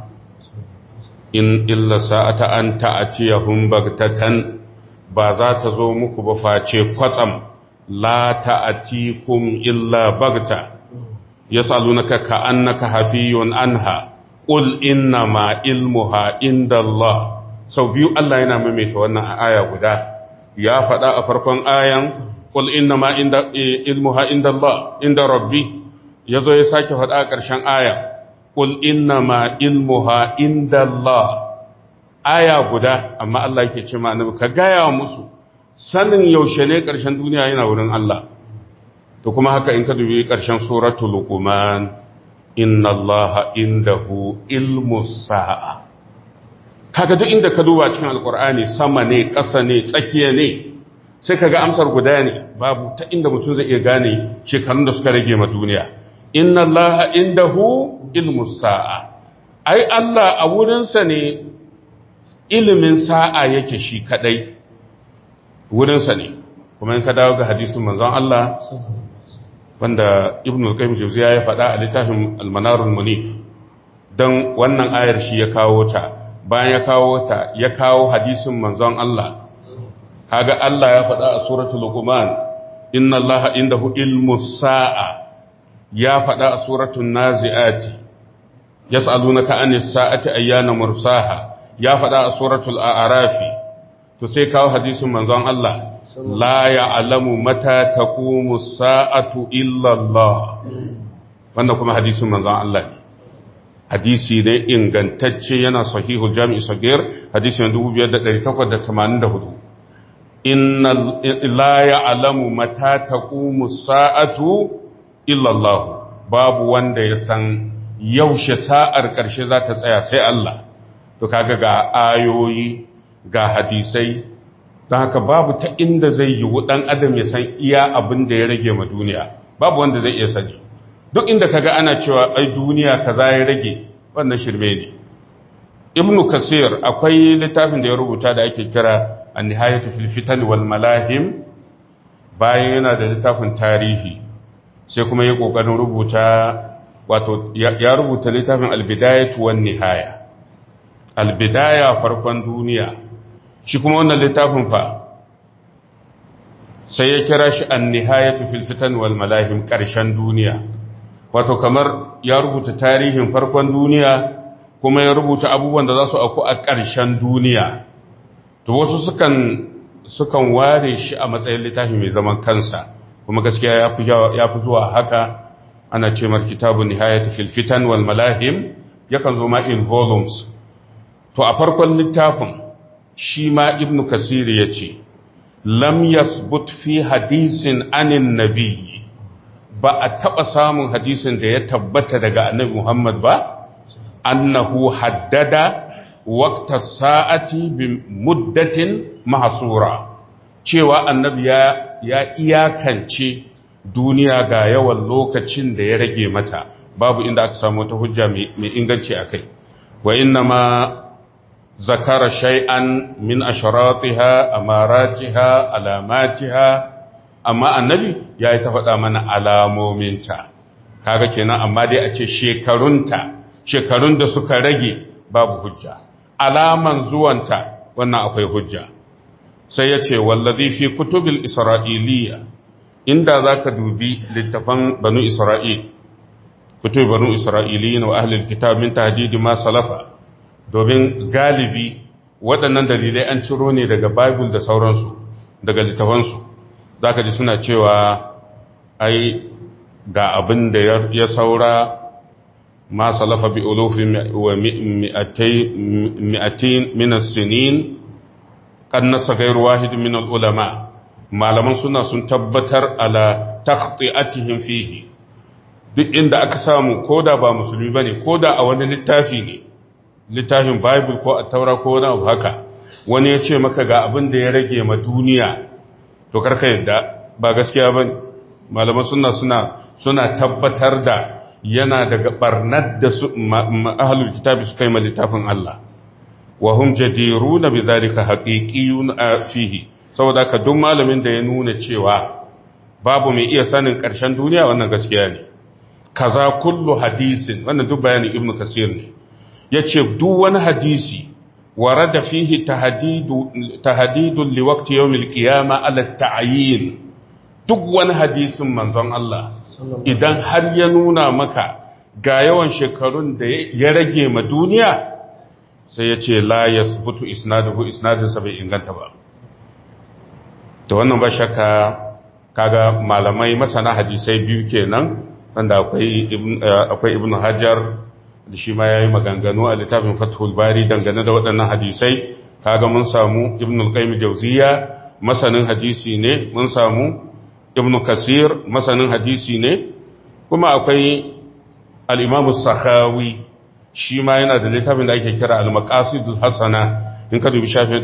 in illa sa'ata an ta'tiyahum bagtatan ba za ta zo muku ba face kwatsam la ta'tikum illa bagta yas'alunaka ka'annaka hafiyun anha qul inna ma ilmuha indallah sau biyu Allah yana maimaita wannan aya guda ya faɗa a farkon ayan qul inna ma inda ilmuha indallah inda rabbi yazo ya sake faɗa a ƙarshen aya qul inna ma ilmuha indallah aya guda amma Allah yake ce ma annabi ka gaya musu sanin yaushe ne ƙarshen duniya yana wurin Allah to kuma haka in ka dubi ƙarshen suratul luqman inna allaha indahu ilmus sa'a kaga duk inda ka duba cikin alkur'ani sama ne ƙasa ne tsakiya ne sai kaga amsar guda ne babu ta inda mutum zai iya gane shekarun da suka rage ma duniya inna allaha indahu ilmus sa'a ai Allah a wurinsa ne ilimin sa'a yake shi kadai wurinsa ne kuma in ka dawo ga hadisin manzon Allah wanda ibn al-qayyim jawziya ya faɗa a littafin al-manarul munif dan wannan ayar shi ya kawo ta bayan ya kawo ta ya kawo hadisin manzon Allah kaga Allah ya faɗa a suratul luqman inna allaha indahu ilmus sa'a ya faɗa a suratul naziati yas'alunaka anis sa'ati ayyana mursaha ya faɗa a suratul a'rafi to sai kawo hadisin manzon Allah la ya'lamu mata taqumu sa'atu illa Allah wannan kuma hadisin manzon Allah ne hadisi ne ingantacce yana sahihul jami'i sagir hadisi ne 2884 inna la ya'lamu mata taqumu sa'atu illa Allah babu wanda ya san yaushe sa'ar ƙarshe za ta tsaya sai Allah to kaga ga ayoyi ga hadisai don haka babu ta inda zai yi ɗan adam ya san iya abin da ya rage ma duniya babu wanda zai iya sani duk inda kaga ana cewa ai duniya kaza ya rage wannan shirme ne ibnu kasir akwai littafin da ya rubuta da ake kira an-nihayatu fil fitan wal malahim bayan yana da littafin tarihi sai kuma ya kokarin rubuta wato ya rubuta littafin al-bidayatu wan nihaya al-bidaya farkon duniya shi kuma wannan littafin fa sai ya kira shi an-nihayatu fil fitan wal malahim karshen duniya wato kamar ya rubuta tarihin farkon duniya kuma ya rubuta abubuwan da za su auku a ƙarshen duniya to wasu sukan sukan ware shi a matsayin littafi mai zaman kansa kuma gaskiya ya fi zuwa haka ana ce mar kitabun nihayat fil fitan wal malahim yakan zo ma in volumes to a farkon littafin shi ma ibnu kasir ya ce lam yasbut fi hadisin anin nabiyyi ba a taɓa samun hadisin da ya tabbata daga annabi Muhammad ba, annahu haddada wakta sa'ati bi muddatin mahasura, cewa annabi ya, ya iyakance duniya ga yawan lokacin da ya rage mata, babu inda aka samu wata hujja mai inganci a kai. Wa inna ma zakara shay'an min asharatiha, amaratiha, alamatiha, amma annabi ya yi ta faɗa mana alamominta kaga kenan amma dai a ce shekarunta shekarun da suka rage babu hujja alaman zuwanta wannan akwai hujja sai ya ce wallazi fi kutubil isra'iliya inda za ka dubi littafan banu isra'il kutubi banu isra'iliyin wa ahlil kitab min tahdidi ma salafa domin galibi waɗannan dalilai an ciro ne daga bible da sauransu daga littafansu za ka ji suna cewa ai ga abin da ya saura ma salafa bi ulufi wa mi'atin minas sinin kan nasa gairu wahidin min ulama malaman suna sun tabbatar ala takhti'atihim fihi duk inda aka samu koda ba musulmi bane koda a wani littafi ne littafin bible ko a taura ko wani abu haka wani ya ce maka ga abin da ya rage ma duniya to karka yadda ba gaskiya ba malaman suna suna suna tabbatar da yana daga barnar da su ahlul kitabi su kai ma littafin Allah wa hum jadiruna bi zalika haqiqiyun fihi saboda ka duk malamin da ya nuna cewa babu mai iya sanin ƙarshen duniya wannan gaskiya ne kaza kullu hadisin wannan duk bayanin ibnu kasir ne yace duk wani hadisi warada fihi tahdidu tahdidun liwaqti yawmil qiyama ala ta'yin duk wani hadisin manzon Allah idan har ya nuna maka ga yawan shekarun da ya rage ma duniya sai yace la yasbutu isnaduhu isnadin sa bai inganta ba to wannan ba shakka kaga malamai masana hadisai biyu kenan wanda akwai akwai ibn hajar da shi ma yayi maganganu a littafin fathul bari dangane da waɗannan hadisai kaga mun samu ibn al-qayyim jawziya masanin hadisi ne mun samu ibn kasir masanin hadisi ne kuma akwai al-imam as-sakhawi shi ma yana da littafin da ake kira al-maqasidul hasana in ka dubi shafin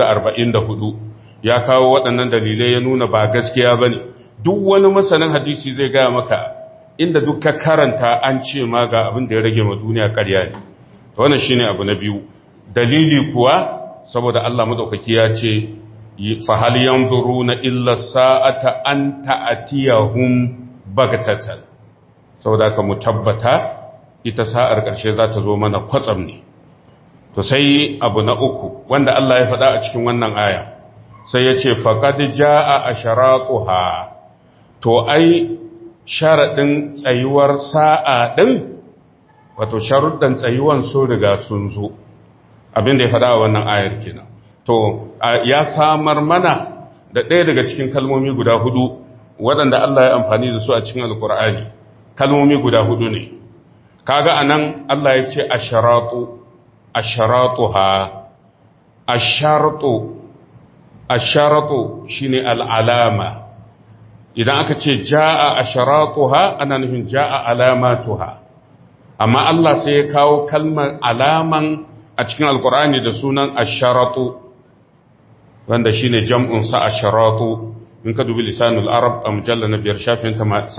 444 ya kawo waɗannan dalilai ya nuna ba gaskiya ba ne duk wani masanin hadisi zai gaya maka inda duk ka karanta an ce ma ga abin da ya rage ma duniya ƙarya ne wannan shi ne abu na biyu dalili kuwa saboda Allah maɗaukaki ya ce fahal yanzuru na illa sa'ata an ta'atiyahum bagatatan saboda ka mu tabbata ita sa'ar ƙarshe za ta zo mana kwatsam ne to sai abu na uku wanda Allah ya faɗa a cikin wannan aya sai ya ce faƙad ja'a a sharatuha to ai sharaɗin tsayuwar sa'a ɗin wato sharuɗin tsayuwan sun riga sun zo abinda ya faɗa a wannan ayar kenan to ya samar mana da ɗaya daga cikin kalmomi guda hudu waɗanda Allah ya amfani da su a cikin alkur'ani kalmomi guda hudu ne kaga anan Allah ya ce asharatu asharatuha asharatu asharatu shine al'alama idan aka ce ja'a asharatuha ana nufin ja'a alamatuha amma Allah sai ya kawo kalmar alaman a cikin alkur'ani da sunan asharatu wanda shine jam'un sa asharatu in ka dubi lisanul arab a mujalla na biyar shafin 78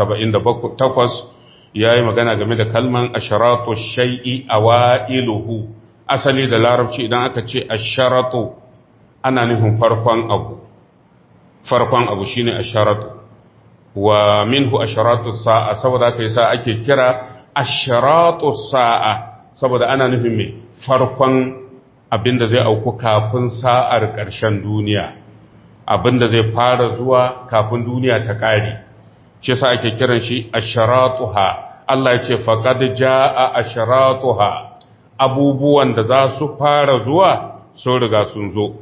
yayi magana game da kalman asharatu shay'i awailuhu asali da larabci idan aka ce asharatu ana nufin farkon abu farkon abu shine asharatu wa minhu asharatu sa'a saboda kai sa ake kira asharatu sa'a saboda ana nufin me farkon abinda zai auku kafin sa'ar ƙarshen duniya abinda zai fara zuwa kafin duniya ta ƙare shi sa ake kiran shi asharatuha Allah ya ce faqad jaa asharatuha abubuwan da za su fara zuwa sun riga sun zo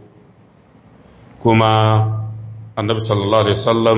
kuma annabi sallallahu alaihi wasallam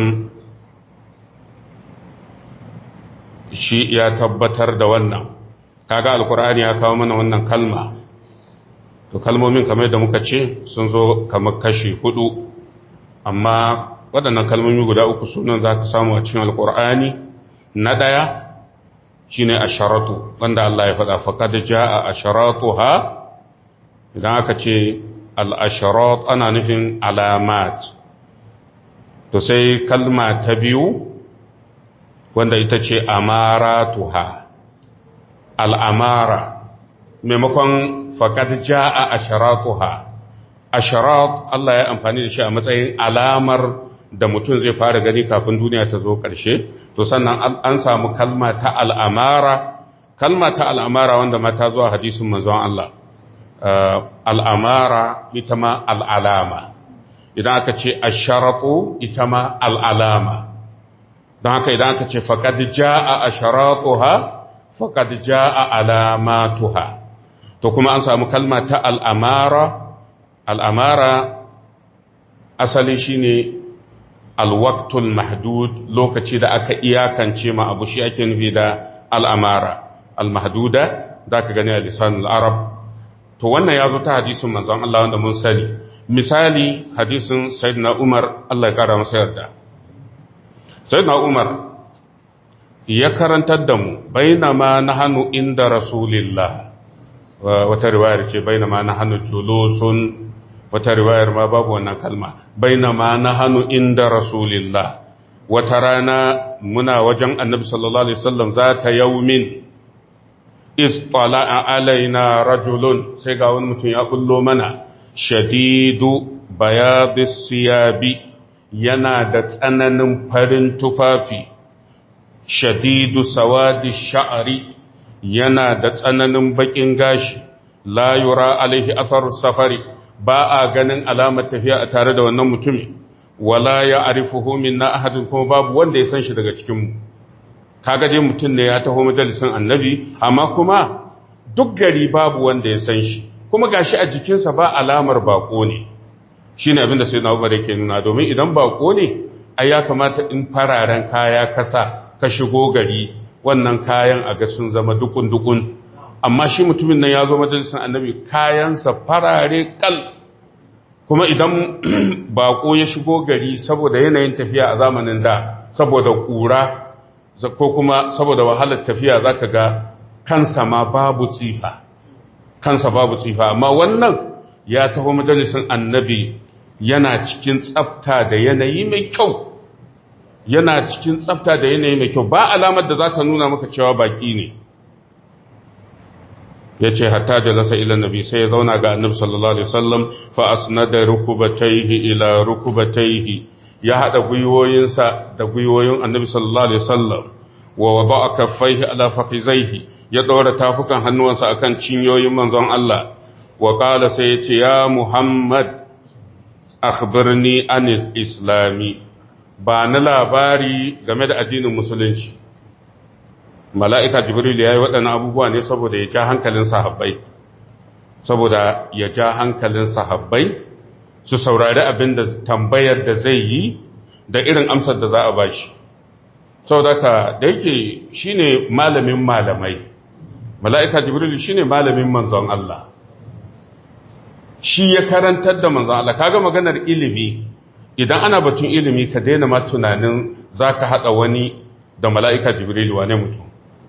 shi ya tabbatar da wannan kaga alkur'ani ya kawo mana wannan kalma to kalmomin kamar da muka ce sun zo kamar kashi hudu amma waɗannan kalmomi guda uku sunan za ka samu a cikin alkur'ani na ɗaya shine asharatu wanda Allah ya faɗa faqad jaa asharatuha idan aka ce al-asharat ana nufin alamat to sai kalma ta biyu wanda ita ce amaratuha al'amara maimakon faqad jaa asharatuha asharat Allah ya amfani da shi a matsayin alamar da mutum zai fara gani kafin duniya ta zo ƙarshe to sannan an samu kalma ta al'amara kalma ta al'amara wanda ma ta zuwa hadisun manzon Allah al'amara ita ma al'alama idan aka ce asharatu ita ma al'alama don haka idan aka ce faƙad ja'a asharatuha faƙad ja'a alamatuha to kuma an samu kalma ta al'amara al'amara asali shine alwaktul mahdud lokaci da aka iyakance ma abu shi ake nufi da al'amara al-mahduda za ka gani a lisanul arab to wannan ya zo ta hadisin manzon Allah wanda mun sani misali hadisin sayyidina umar Allah ya kara masa yarda sayyidina umar ya karantar da mu bainama nahanu inda rasulillah wata riwayar ce bainama nahnu julusun wata riwayar ma babu wannan kalma bainama nahnu inda rasulillah wata rana muna wajen annabi sallallahu alaihi wasallam zata yaumin istala'a alaina rajulun sai ga wani mutum ya kullo mana shadidu bayadis siyabi yana da tsananin farin tufafi shadidu sawadi sha'ari yana da tsananin bakin gashi la yura alaihi asar safari ba a ganin alamar tafiya a tare da wannan mutumin wala ya arifuhu minna ahadin kuma babu wanda ya san shi daga cikin mu kaga dai mutum ne ya taho majalisin annabi amma kuma duk gari babu wanda ya san shi kuma gashi a jikinsa ba alamar bako ne shine abin da sayyidina Umar yake nuna domin idan bako ne ai ya kamata in fararen kaya kasa ka shigo gari wannan kayan a ga sun zama dukun dukun amma shi mutumin nan ya zo majalisin annabi kayansa farare kal kuma idan bako ya shigo gari saboda yanayin tafiya a zamanin da saboda kura ko kuma saboda wahalar tafiya zaka ga kansa ma babu tsifa kansa babu tsifa amma wannan ya taho majalisin annabi yana cikin tsafta da yanayi mai kyau yana cikin tsafta da yanayi mai kyau ba alamar da za ta nuna maka cewa baki ne ya ce hatta jalasa ila nabi sai ya zauna ga annabi sallallahu alaihi wasallam fa asnada rukubatayhi ila rukubatayhi ya hada gwiwoyinsa da gwiwoyin annabi sallallahu alaihi wasallam wa wada'a kaffaihi ala fakhizaihi ya daura tafukan hannuwansa akan cinyoyin manzon Allah wa qala sai ya ce ya muhammad akhbirni anil islami ba na labari game da addinin musulunci mala'ika jibril ya yi waɗannan abubuwa ne saboda ya ja hankalin sahabbai saboda ya ja hankalin sahabbai su saurari abin da tambayar da zai yi da irin amsar da za a ba shi saboda ka da yake shi ne malamin malamai mala'ika jibril shi ne malamin manzon Allah shi ya karantar da manzon Allah kaga maganar ilimi idan ana batun ilimi ka daina ma tunanin za ka haɗa wani da mala'ika jibril wane mutum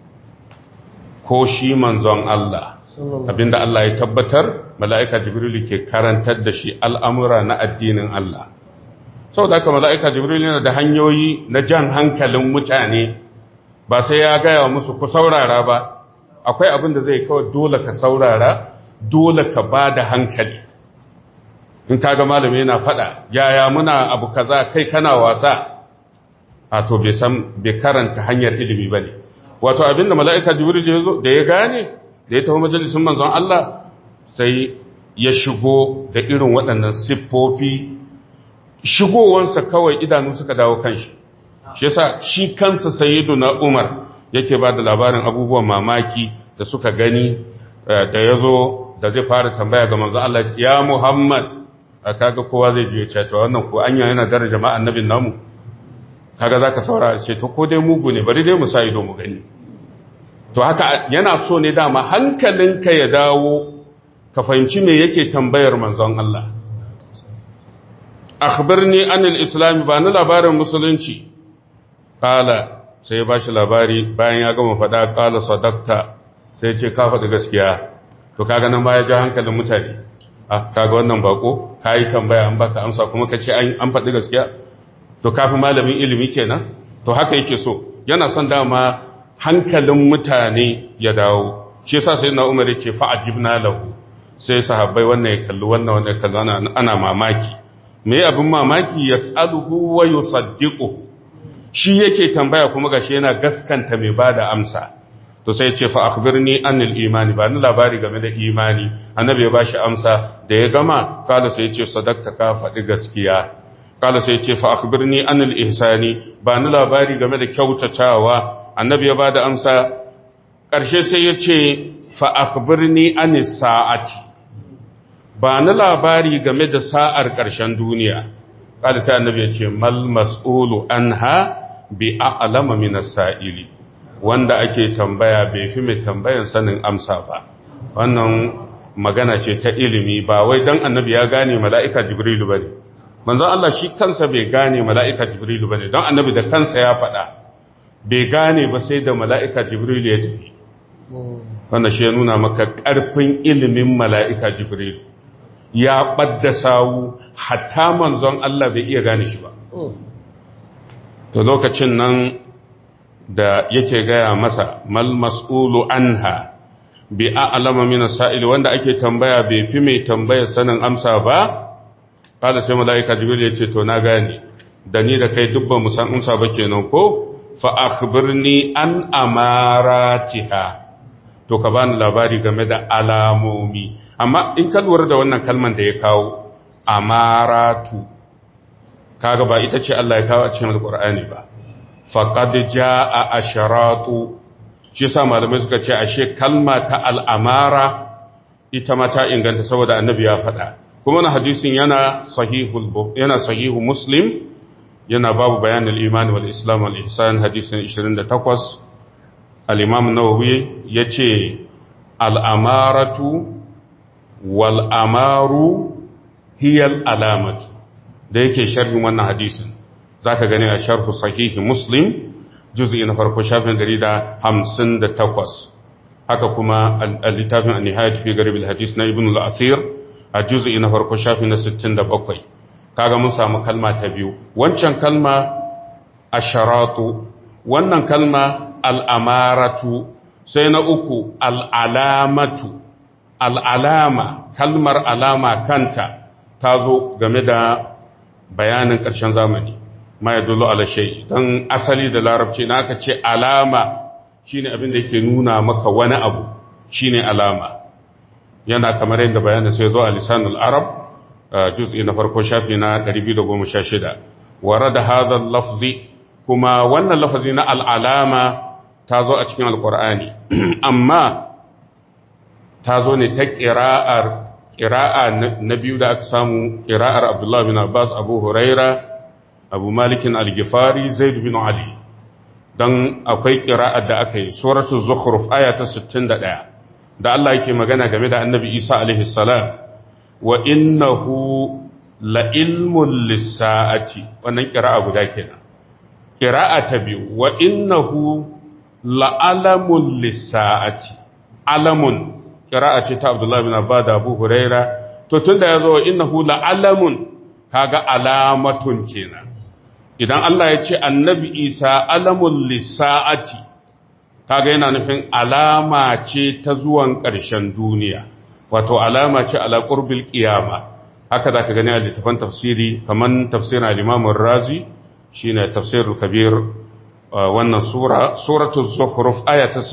ko shi manzon Allah abinda Allah ya tabbatar mala'ika jibril ke karantar da shi al'amura na addinin Allah sau da aka mala'ika jibril yana da hanyoyi na jan hankalin mutane ba sai ya gaya musu ku saurara ba akwai abin da zai kawai dole ka saurara dole ka ba da hankali in kaga malami yana fada yaya muna abu kaza kai kana wasa a to bai san bai karanta hanyar ilimi bane wato abinda mala'ika jibril ya zo da ya gane da ya tafi majalisin manzon Allah sai ya shigo da irin waɗannan siffofi shigowansa kawai idanu suka dawo kanshi shi yasa shi kansa sayyiduna Umar yake ba da labarin abubuwan mamaki da suka gani da ya zo da zai fara tambaya ga manzon Allah ya Muhammad kaga kowa zai je ya ce wannan ko anya yana daraja ma annabin namu kaga zaka saurara ce to ko dai mugu ne bari dai mu sa ido mu gani to haka yana so ne dama hankalinka ya dawo ka fahimci me yake tambayar manzon Allah akhbirni anil islam ba ni labarin musulunci kala sai ya bashi labari bayan ya gama faɗa kala sadakta sai ya ce ka faɗi gaskiya to kaga nan baya ja hankalin mutane ah kaga wannan bako kai tambaya an baka amsa kuma kace an faɗi gaskiya to kafin malamin ilimi kenan to haka yake so yana son dama hankalin mutane ya dawo shi yasa sai na umar yake fa ajibna lahu sai sahabbai wannan ya kalli wannan wannan ya kalli wannan ana mamaki me abin mamaki yas'aluhu wa yusaddiqu shi yake tambaya kuma gashi yana gaskanta mai bada amsa to sai ce fa akhbirni anil imani ba ni labari game da imani annabi ya bashi amsa da ya gama kala sai ya ce sadaqta ka faɗi gaskiya kala sai ce fa akhbirni anil ihsani ba ni labari game da kyautatawa annabi ya bada amsa ƙarshe sai ya ce fa akhbirni anis sa'ati ba ni labari game da sa'ar ƙarshen duniya kala sai annabi ya ce mal mas'ulu anha bi a'lama min as-sa'ili wanda ake tambaya bai fi mai tambayan sanin amsa ba wannan magana ce ta ilimi ba wai dan annabi ya gane mala'ika jibrilu bane manzon Allah shi kansa bai gane mala'ika Jibrilu ba ne, don annabi da kansa ya faɗa, bai gane ba sai da mala'ika Jibrilu ya tafi. wannan shi ya nuna maka ƙarfin ilimin mala'ika jibril ya ɓadda sawu hatta manzon Allah bai iya gane shi ba to lokacin nan da yake gaya masa mal mas'ulu anha bi a'lama min sa'ili wanda ake tambaya bai fi mai tambaya sanin amsa ba kada sai malaika jibril ya ce to na gane da ni da kai dubban mu san amsa ba kenan ko fa akhbirni an amaratiha to ka bani labari game da alamomi amma in ka lura da wannan kalman da ya kawo amaratu kaga ba ita ce Allah ya kawo a cikin alqur'ani ba faqad jaa asharatu shi yasa malamai suka ce ashe kalma ta al'amara ita ma ta inganta saboda annabi ya faɗa kuma na hadisin yana sahihul yana sahihu muslim yana babu bayanin imani wal islam wal ihsan hadisin 28 al-imam nawawi yace al-amaratu wal amaru hiya al-alamatu da yake sharhin wannan hadisin zaka gani a sharhu sahihi muslim juz'i na farko shafin 158 haka kuma al-littafin an-nihayat fi garib al-hadis na ibn al-athir a juz'i na farko shafin na 67 kaga mun samu kalma ta biyu wancan kalma asharatu wannan kalma al'amaratu sai na uku al'alamatu al'alama kalmar alama kanta ta zo game da bayanin ƙarshen zamani ma ya dullo alashai don asali da larabci na aka ce alama shine abin da yake nuna maka wani abu shine alama yana kamar yadda bayanin sai zo a lisanul arab juz'i na farko shafi na 216 warada hadha lafzi kuma wannan lafazi na al'alama ta zo a cikin alqur'ani amma ta zo ne ta qira'ar qira'a na biyu da aka samu qira'ar Abdullah bin Abbas Abu Huraira Abu Malik al-Ghifari Zaid bin Ali dan akwai qira'ar da aka yi suratul zukhruf aya ta 61 da Allah yake magana game da Annabi Isa alaihi salam wa innahu la ilmun lissa'ati wannan kira'a guda kenan kira'a ta biyu wa innahu la alamun lissa'ati alamun kira'a ce ta Abdullah bin Abbas da Abu Huraira to tunda yazo wa innahu la alamun kaga alamatun kenan idan Allah ya ce annabi Isa alamun lissa'ati kaga yana nufin alama ce ta zuwan ƙarshen duniya wato alama ce ala qurbil qiyama haka zaka gani a littafin tafsiri kaman tafsirin al-Imam razi shine tafsirul kabir wannan sura suratul zukhruf aya ta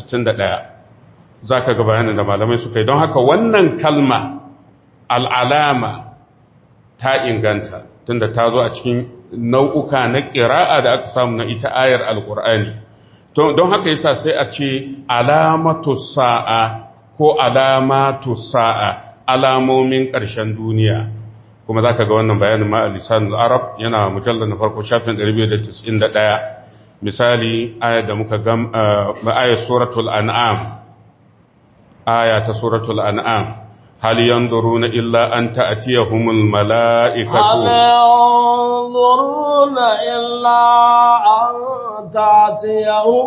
61 zaka ga bayanin da malamai suka yi don haka wannan kalma al-alama ta inganta tunda ta zo a cikin nau'uka na qira'a da aka samu na ita ayar al-Qur'ani don haka yasa sai a ce alamatu sa'a ko alamatu sa'a alamomin ƙarshen duniya kuma za ka ga wannan bayanin ma a lisanul arab yana mujallar na farko shafin 291 misali ayar da muka gam ayar suratul an'am aya ta suratul an'am هل ينظرون إلا أن تأتيهم الملائكة هل ينظرون إلا أن تأتيهم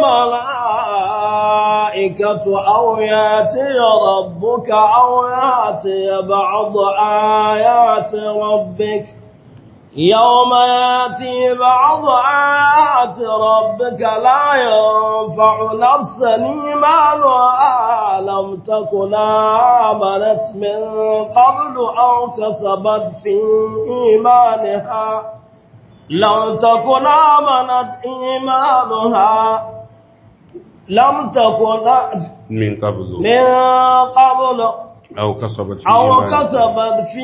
الملائكة أو يأتي ربك أو يأتي بعض آيات ربك يوم يأتي بعض آيات ربك لا ينفع نفسا إيمانها لم تكن آمنت من قبل أو كسبت في إيمانها لم تكن آمنت إيمانها لم تكن من قبل من قبل أو كسبت في أو إيمانها. كسبت في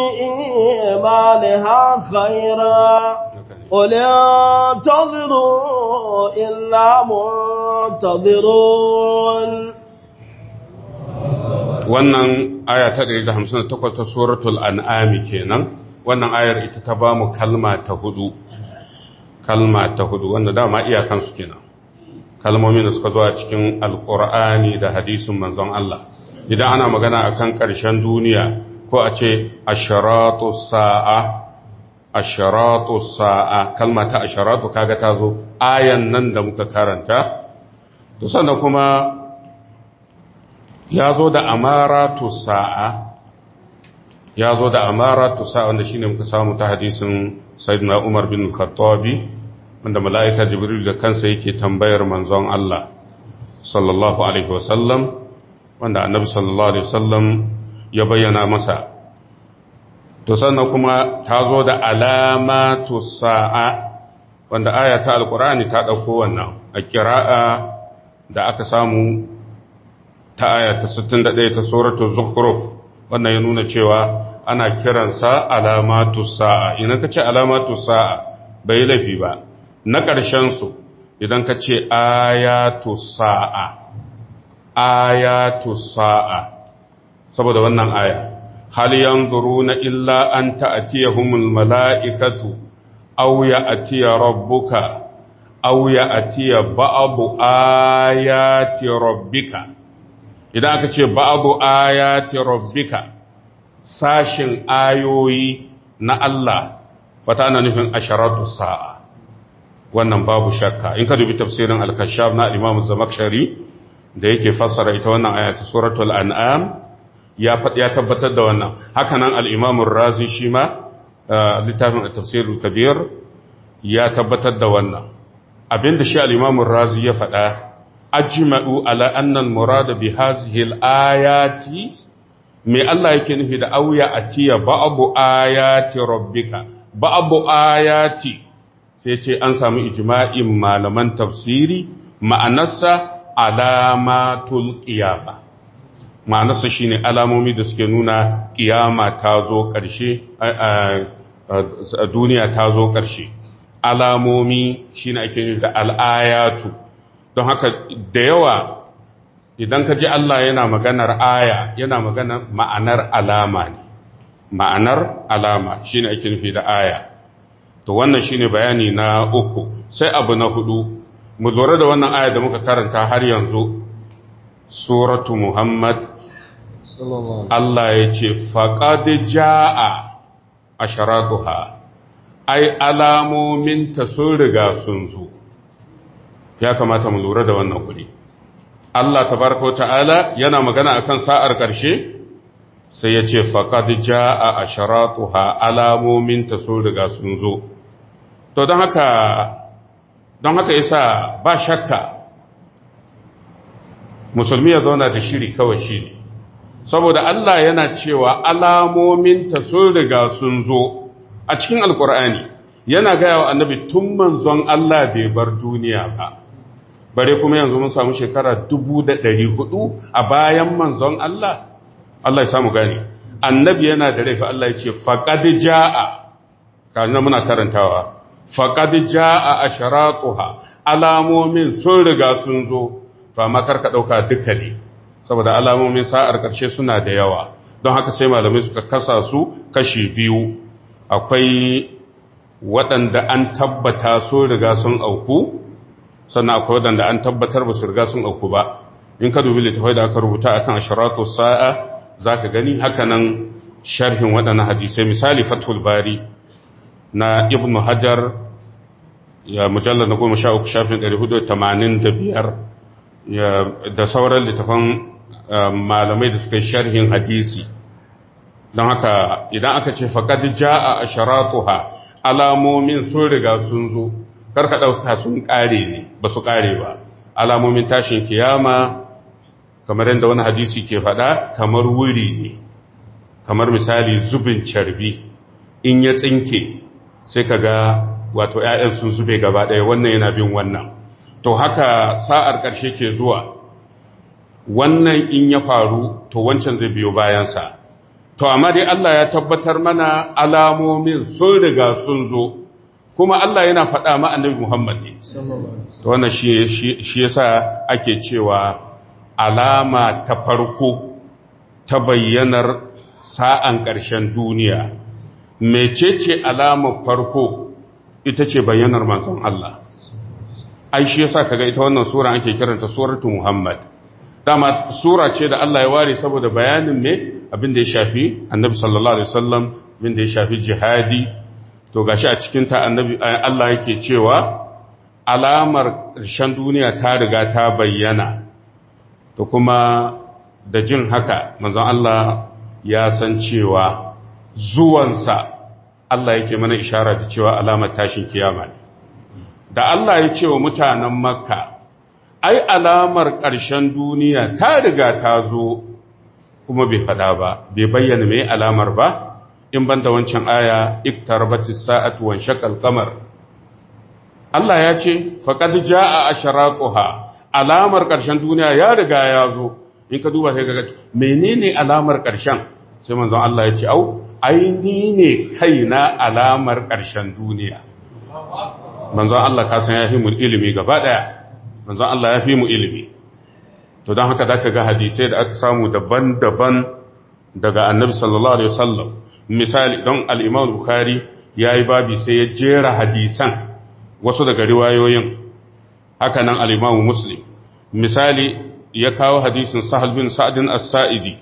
إيمانها خيرا قل انتظروا إلا منتظرون wannan aya ta 158 ta suratul an'ami kenan wannan ayar ita ta ba mu kalma ta hudu kalma ta hudu wanda dama iyakan su kenan kalmomin da suka zo a cikin alqur'ani da hadisin manzon Allah idan ana magana akan ƙarshen duniya ko a ce asharatu sa'a asharatu sa'a kalma ta asharatu kaga ta zo ayan nan da muka karanta to sannan kuma ya zo da amaratu sa'a ya zo da amaratu sa'a wanda shine muka samu ta hadisin sayyidina Umar bin Khattabi wanda mala'ika Jibril da kansa yake tambayar manzon Allah sallallahu alaihi wasallam wanda annabi sallallahu alaihi wasallam ya bayyana masa to sannan kuma ta zo da alamatu sa'a wanda aya ta alkur'ani ta ɗauko wannan a kira'a da aka samu ta aya ta 61 ta suratul zukhruf wannan ya nuna cewa ana kiransa alamatu sa'a idan ka ce alamatu sa'a bai laifi ba na ƙarshen su idan ka ce ayatu sa'a ayatu sa'a saboda wannan aya hal yanzuruna illa an ta'tiyahumul mala'ikatu aw ya'tiya rabbuka aw ya'tiya ba'du ayati rabbika idan aka ce ba'du ayati rabbika sashin ayoyi na Allah wata ana nufin asharatu sa'a wannan babu shakka in ka dubi tafsirin al-kashaf na Imam Zamakhshari da yake fassara ita wannan aya ta suratul an'am ya ya tabbatar da wannan haka nan al-Imam razi shi ma littafin at-tafsirul kabir ya tabbatar da wannan abinda shi al-Imam razi ya faɗa ajma'u ala anna al-murad bi hadhihi al-ayati me Allah yake nufi da auya atiya ba'du ayati rabbika ba'du ayati sai ce an samu ijma'in malaman tafsiri ma'anarsa alamatul qiyama ma'anarsa shine alamomi da suke nuna qiyama ta zo ƙarshe a duniya ta zo ƙarshe alamomi shine ake nufi da al'ayatu don haka da yawa idan ka ji Allah yana maganar aya yana maganar ma'anar alama ne ma'anar alama shine ake nufi da aya to wannan shine bayani na uku sai abu na hudu mu lura da wannan aya da muka karanta har yanzu suratu muhammad Allah ya ce faqad jaa asharatuha ai alamomin ta sun riga sun zo ya kamata mu lura da wannan kudi Allah tabaraka wa ta'ala yana magana akan sa'ar ƙarshe sai ya ce faqad jaa asharatuha alamomin ta sun riga sun zo to don haka don haka yasa ba shakka musulmi ya zauna da shiri kawai shi ne saboda Allah yana cewa alamomin ta sun riga sun zo a cikin alkur'ani yana gaya wa annabi tun manzon Allah bai bar duniya ba bare kuma yanzu mun samu shekara dubu da ɗari hudu a bayan manzon Allah Allah ya samu gane annabi yana da rai fa Allah ya ce faqad jaa kana muna karantawa faqad jaa asharatuha alamomin sun riga sun zo to amma karka dauka duka ne saboda alamomin sa'ar karshe suna da yawa don haka sai malamai suka kasa su kashi biyu akwai waɗanda an tabbata sun riga sun auku sannan akwai waɗanda an tabbatar ba su riga sun auku ba in ka dubi littafai da aka rubuta akan asharatu sa'a zaka gani haka nan sharhin waɗannan hadisai misali fathul bari na ibnu hajar ya mujallar na goma sha uku shafin ɗari hudu tamanin da biyar da sauran littafan malamai da suka yi sharhin hadisi don haka idan aka ce faƙad ja'a a sharatuha alamomin sun riga sun zo karka ɗauka sun ƙare ne ba su ƙare ba alamomin tashin kiyama kamar yadda wani hadisi ke faɗa kamar wuri ne kamar misali zubin carbi in ya tsinke sai ka ga wato ‘ya'yan sun zube gaba ɗaya wannan yana bin wannan to haka sa'ar ƙarshe ke zuwa wannan in ya faru to wancan zai biyo bayansa to amma dai Allah ya tabbatar mana alamomin sun riga sun zo kuma Allah yana faɗa ma annabi Muhammad ne to wannan shi shi yasa ake cewa alama ta farko ta bayyanar sa'an ƙarshen duniya mecece alamar farko ita ce bayyanar manzon Allah ai shi yasa kaga ita wannan sura ake kiranta suratu Muhammad dama sura ce da Allah ya ware saboda bayanin me abin da ya shafi annabi sallallahu alaihi wasallam abin da ya shafi jihadi to gashi a cikin ta annabi Allah yake cewa alamar ƙarshen duniya ta riga ta bayyana to kuma da jin haka manzon Allah ya san cewa zuwansa Allah yake mana ishara da cewa alamar tashin kiyama ne da Allah ya ce wa mutanen makka ai alamar ƙarshen duniya ta riga ta zo kuma bai fada ba bai bayyana mai alamar ba in banda wancan aya iktarabatis sa'atu wan shaqal qamar Allah ya ce faqad jaa asharatuha alamar ƙarshen duniya ya riga ya zo in ka duba sai ga menene alamar ƙarshen sai manzon Allah ya ce au aini ne kaina alamar ƙarshen duniya manzon Allah ka san ya fi mu ilimi gaba daya manzon Allah ya fi mu ilimi to don haka zaka ga hadisai da aka samu daban-daban daga annabi sallallahu alaihi wasallam misali don al-Imam Bukhari yayi babi sai ya jera hadisan wasu daga riwayoyin haka nan al-Imam Muslim misali ya kawo hadisin Sahal bin Sa'd as-Sa'idi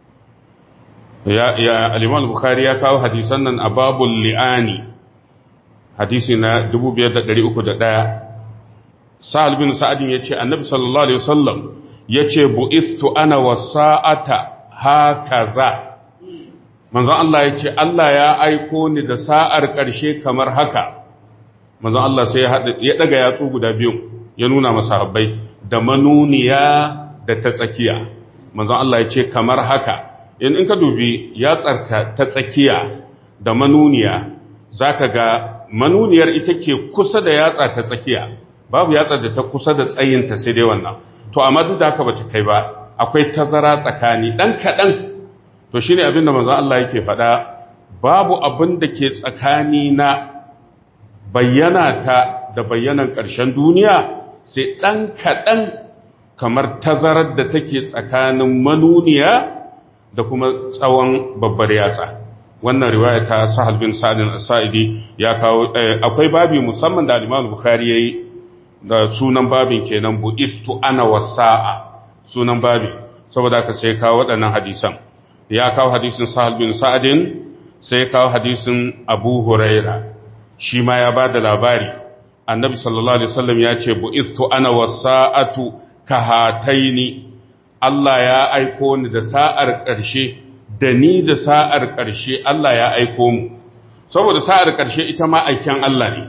ya ya al-Imam Bukhari ya kawo hadisan nan a babul li'ani hadisi na 2301 Sahal bin Sa'adin ya ce, Annabi sallallahu Alaihi wasallam ya ce, Bu'istu ana wa sa'ata haka za. Manzon Allah ya ce, Allah ya aiko ni da sa'ar ƙarshe kamar haka. Manzon Allah sai ya ɗaga yatsu guda biyu, ya nuna masahabbai da manuniya da ta tsakiya. Manzon Allah ya ce, kamar haka, in in ka dubi yatsarka ta tsakiya da manuniya, za ka ga manuniyar ita ke kusa da yatsa ta tsakiya. babu yatsar da ta kusa da tsayinta sai dai wannan to amma duk da haka bata kai ba akwai tazara tsakani dan kadan to shine abin da manzon Allah yake faɗa babu abin da ke tsakani na bayyana ta da bayyanan ƙarshen duniya sai dan kadan kamar tazarar da take tsakanin manuniya da kuma tsawon babbar yatsa wannan riwaya ta Sahal bin Sa'id as-Sa'idi ya kawo akwai babi musamman da Imam Bukhari yayi da sunan babin kenan bu'istu ana wasa'a sunan babin saboda ka sai kawo waɗannan hadisan ya kawo hadisin sahal bin sa'adin sai kawo hadisin abu huraira shi ma ya ba da labari annabi sallallahu alaihi wasallam ya ce bu'istu ana wasa'atu kahataini Allah ya aiko ni da sa'ar ƙarshe da ni da sa'ar ƙarshe Allah ya aiko mu saboda sa'ar ƙarshe ita ma aiken Allah ne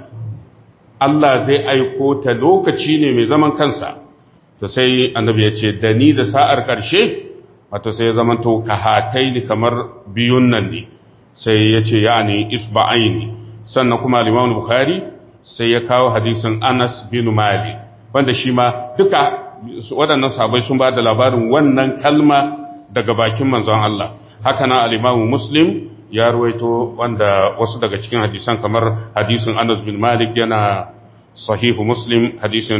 Allah zai aiko ta lokaci ne mai zaman kansa to sai annabi ya ce da ni da sa'ar ƙarshe wato sai ya zama to kahatai ni kamar biyun nan ne sai ya ce ya ne isba'aini sannan kuma al bukhari sai ya kawo hadisin anas bin malik wanda shi ma duka waɗannan sabai sun ba da labarin wannan kalma daga bakin manzon Allah haka na al-imamu muslim ya ruwaito wanda wasu daga cikin hadisan kamar hadisin Anas bin Malik yana sahihu Muslim hadisin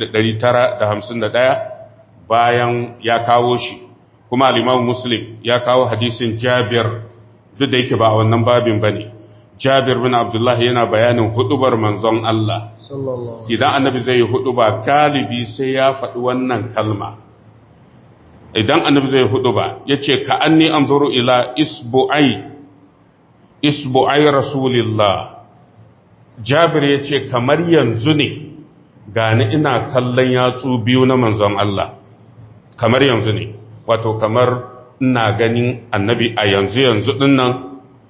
2951 bayan ya kawo shi kuma al-Imam Muslim ya kawo hadisin Jabir duk da yake ba a wannan babin bane Jabir bin Abdullah yana bayanin hudubar manzon Allah idan annabi zai yi huduba galibi sai ya faɗi wannan kalma idan annabi zai huduba yace ka anni anzuru ila isbu'ai isbu'ai rasulillah jabir ya ce kamar yanzu ne gani ina kallon yatsu biyu na manzon Allah kamar yanzu ne wato kamar ina ganin annabi a yanzu yanzu dinnan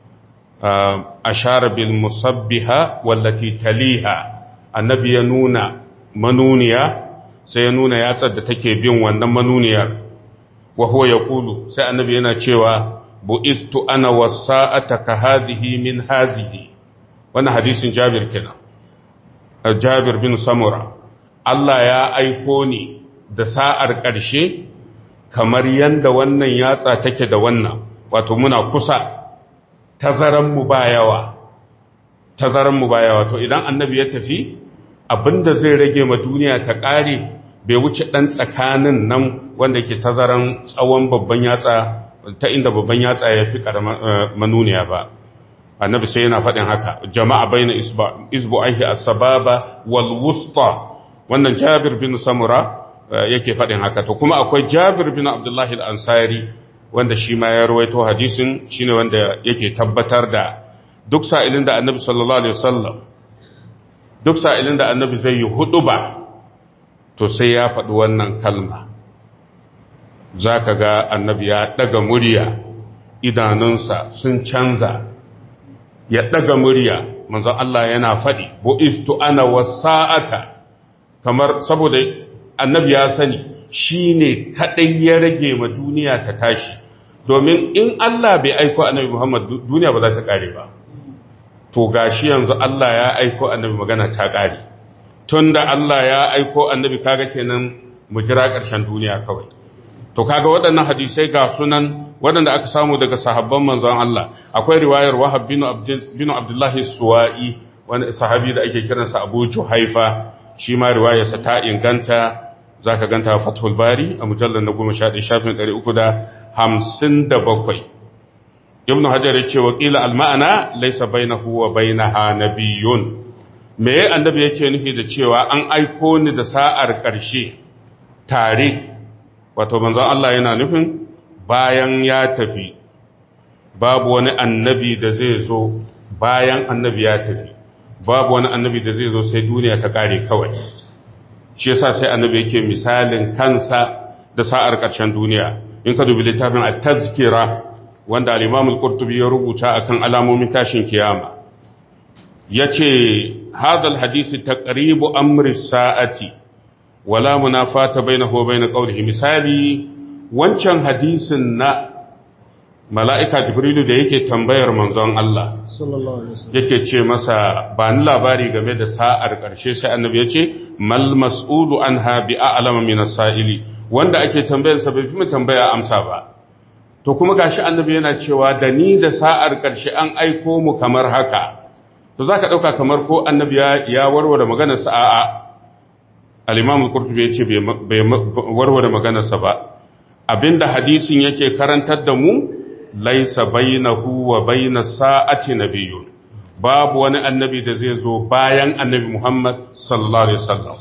ashara bil musabbiha wallati taliha annabi ya nuna manuniya sai ya nuna yatsar da take bin wannan manuniyar wa huwa yaqulu sai annabi yana cewa bu'istu ana wasa'ata ka hadhihi min hazihi wannan hadisin Jabir kenan Jabir bin Samura Allah ya aiko ni da sa'ar ƙarshe kamar yanda wannan yatsa take da wannan wato muna kusa tazaran mu ba yawa tazaran mu ba yawa to idan annabi ya tafi abinda zai rage ma duniya ta ƙare bai wuce ɗan tsakanin nan wanda ke tazaran tsawon babban yatsa ta inda babban yatsa ya fi manuniya ba annabi sai yana faɗin haka jama'a baina isbu'aihi as-sababa wal wusta wannan Jabir bin Samura yake faɗin haka to kuma akwai Jabir bin Abdullahi al-Ansari wanda shi ma ya rawaito hadisin shine wanda yake tabbatar da duk sa'ilin da annabi sallallahu alaihi wasallam duk sa'ilin da annabi zai yi huduba to sai ya faɗi wannan kalma za ka ga annabi ya ɗaga murya idanunsa sun canza ya ɗaga murya manzon Allah yana faɗi bu'istu ana wasa'ata kamar saboda annabi ya sani shi ne kaɗai ya rage ma duniya ta tashi domin in Allah bai aiko annabi Muhammad duniya ba za ta ƙare ba to gashi yanzu Allah ya aiko annabi magana ta ƙare tunda Allah ya aiko annabi kaga kenan mu jira ƙarshen duniya kawai to kaga waɗannan hadisai ga sunan waɗanda aka samu daga sahabban manzon Allah akwai riwayar Wahab bin bin Abdullah Suwa'i wani sahabi da ake kiransa Abu Juhaifa shi ma riwayarsa ta inganta zaka ganta Fathul Bari a mujallal na 11 shafin 357 Ibn Hajar ya ce wa qila al ma'ana laysa bainahu wa bainaha nabiyyun me annabi yake nufi da cewa an aiko ni da sa'ar ƙarshe tare wato manzon Allah yana nufin bayan ya tafi babu wani annabi da zai zo bayan annabi ya tafi babu wani annabi da zai zo sai duniya ta kare kawai shi yasa sai annabi yake misalin kansa da sa'ar ƙarshen duniya in ka dubi littafin at-tazkira wanda al-Imam al-Qurtubi ya rubuta akan alamomin tashin kiyama yace hadal hadisi taqribu amri sa'ati wala munafata bainahu wa bain qawlihi misali wancan hadisin na mala'ika jibrilu da yake tambayar manzon Allah yake ce masa ba ni labari game da sa'ar ƙarshe sai annabi ya ce mal mas'ulu anha bi a'lama min as-sa'ili wanda ake tambayar sa bai fi mu tambaya amsa ba to kuma gashi annabi yana cewa da ni da sa'ar ƙarshe an aiko mu kamar haka to zaka dauka kamar ko annabi ya warware maganar sa a'a al-imam al-qurtubi yace bai warware maganarsa ba abinda hadisin yake karantar da mu laisa bainahu wa bainas sa'ati nabiyyun babu wani annabi da zai zo bayan annabi Muhammad sallallahu alaihi wasallam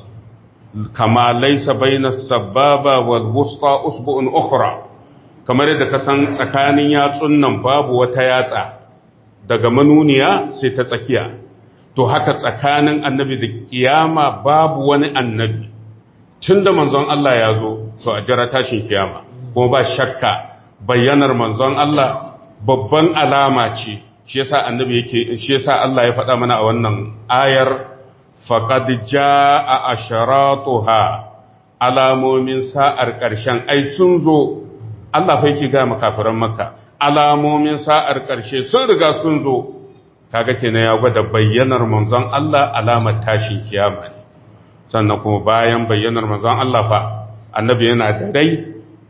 kama laisa bainas sababa wal wusta usbu'un ukhra kamar yadda ka san tsakanin yatsun nan babu wata yatsa daga manuniya sai ta tsakiya to haka tsakanin annabi da kiyama babu wani annabi tun da manzon Allah ya zo so a jira tashin kiyama kuma ba shakka bayyanar manzon Allah babban alama ce shi yasa annabi yake shi yasa Allah ya faɗa mana a wannan ayar faqad jaa asharatuha alamomin sa'ar ƙarshen ai sun zo Allah fa yake ga makafiran makka alamomin sa'ar ƙarshe sun riga sun zo kaga kenan ya gwada bayyanar manzon Allah alamar tashin kiyama ne sannan kuma bayan bayyanar manzon Allah fa annabi yana da rai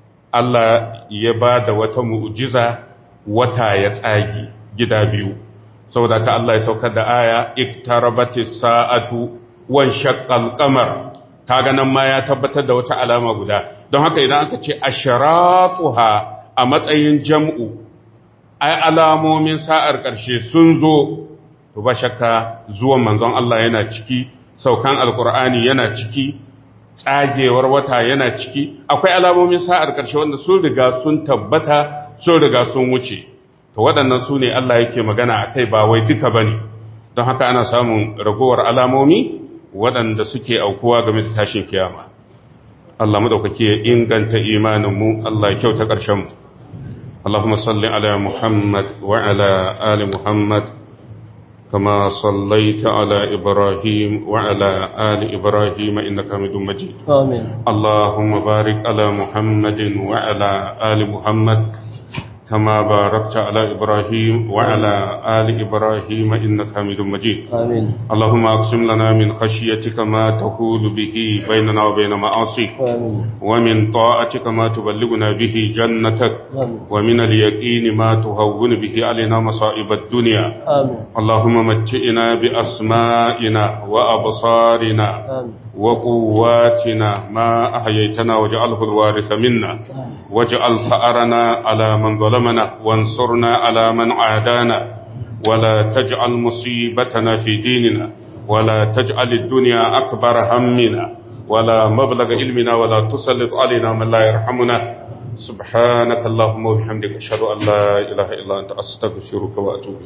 Allah ya ba da wata mu'jiza wata ya tsagi gida biyu saboda ka Allah ya saukar da aya iktarabatis sa'atu wan shaqqal qamar kaga nan ma ya tabbatar da wata alama guda don haka idan aka ce asharatuha a matsayin jam'u ai alamomin sa'ar ƙarshe sun zo, to ba shakka zuwan manzon Allah yana ciki, saukan alkur'ani yana ciki, tsagewar wata yana ciki, akwai alamomin sa'ar ƙarshe wanda sun riga sun tabbata, sun riga sun wuce. To waɗannan su ne Allah yake magana a kai ba wai duka ba ne, don haka ana samun ragowar alamomi waɗanda suke aukuwa game da tashin kiyama. Allah maɗaukaki ya inganta imaninmu, Allah ya kyauta ƙarshenmu. اللهم صل على محمد وعلى آل محمد كما صليت على إبراهيم وعلى آل إبراهيم إنك حميد مجيد آمين اللهم بارك على محمد وعلى آل محمد كما باركت على إبراهيم وعلى آل إبراهيم إنك حميد مجيد آمين اللهم أقسم لنا من خشيتك ما تقول به بيننا وبين معاصيك آمين ومن طاعتك ما تبلغنا به جنتك آمين ومن اليقين ما تهون به علينا مصائب الدنيا آمين اللهم متئنا بأسمائنا وأبصارنا آمين وقواتنا ما أحييتنا واجعله الوارث منا واجعل ثأرنا على من ظلمنا وانصرنا على من عادانا ولا تجعل مصيبتنا في ديننا ولا تجعل الدنيا أكبر همنا ولا مبلغ علمنا ولا تسلط علينا من لا يرحمنا سبحانك اللهم وبحمدك أشهد أن لا إله إلا أنت أستغفرك وأتوب إليك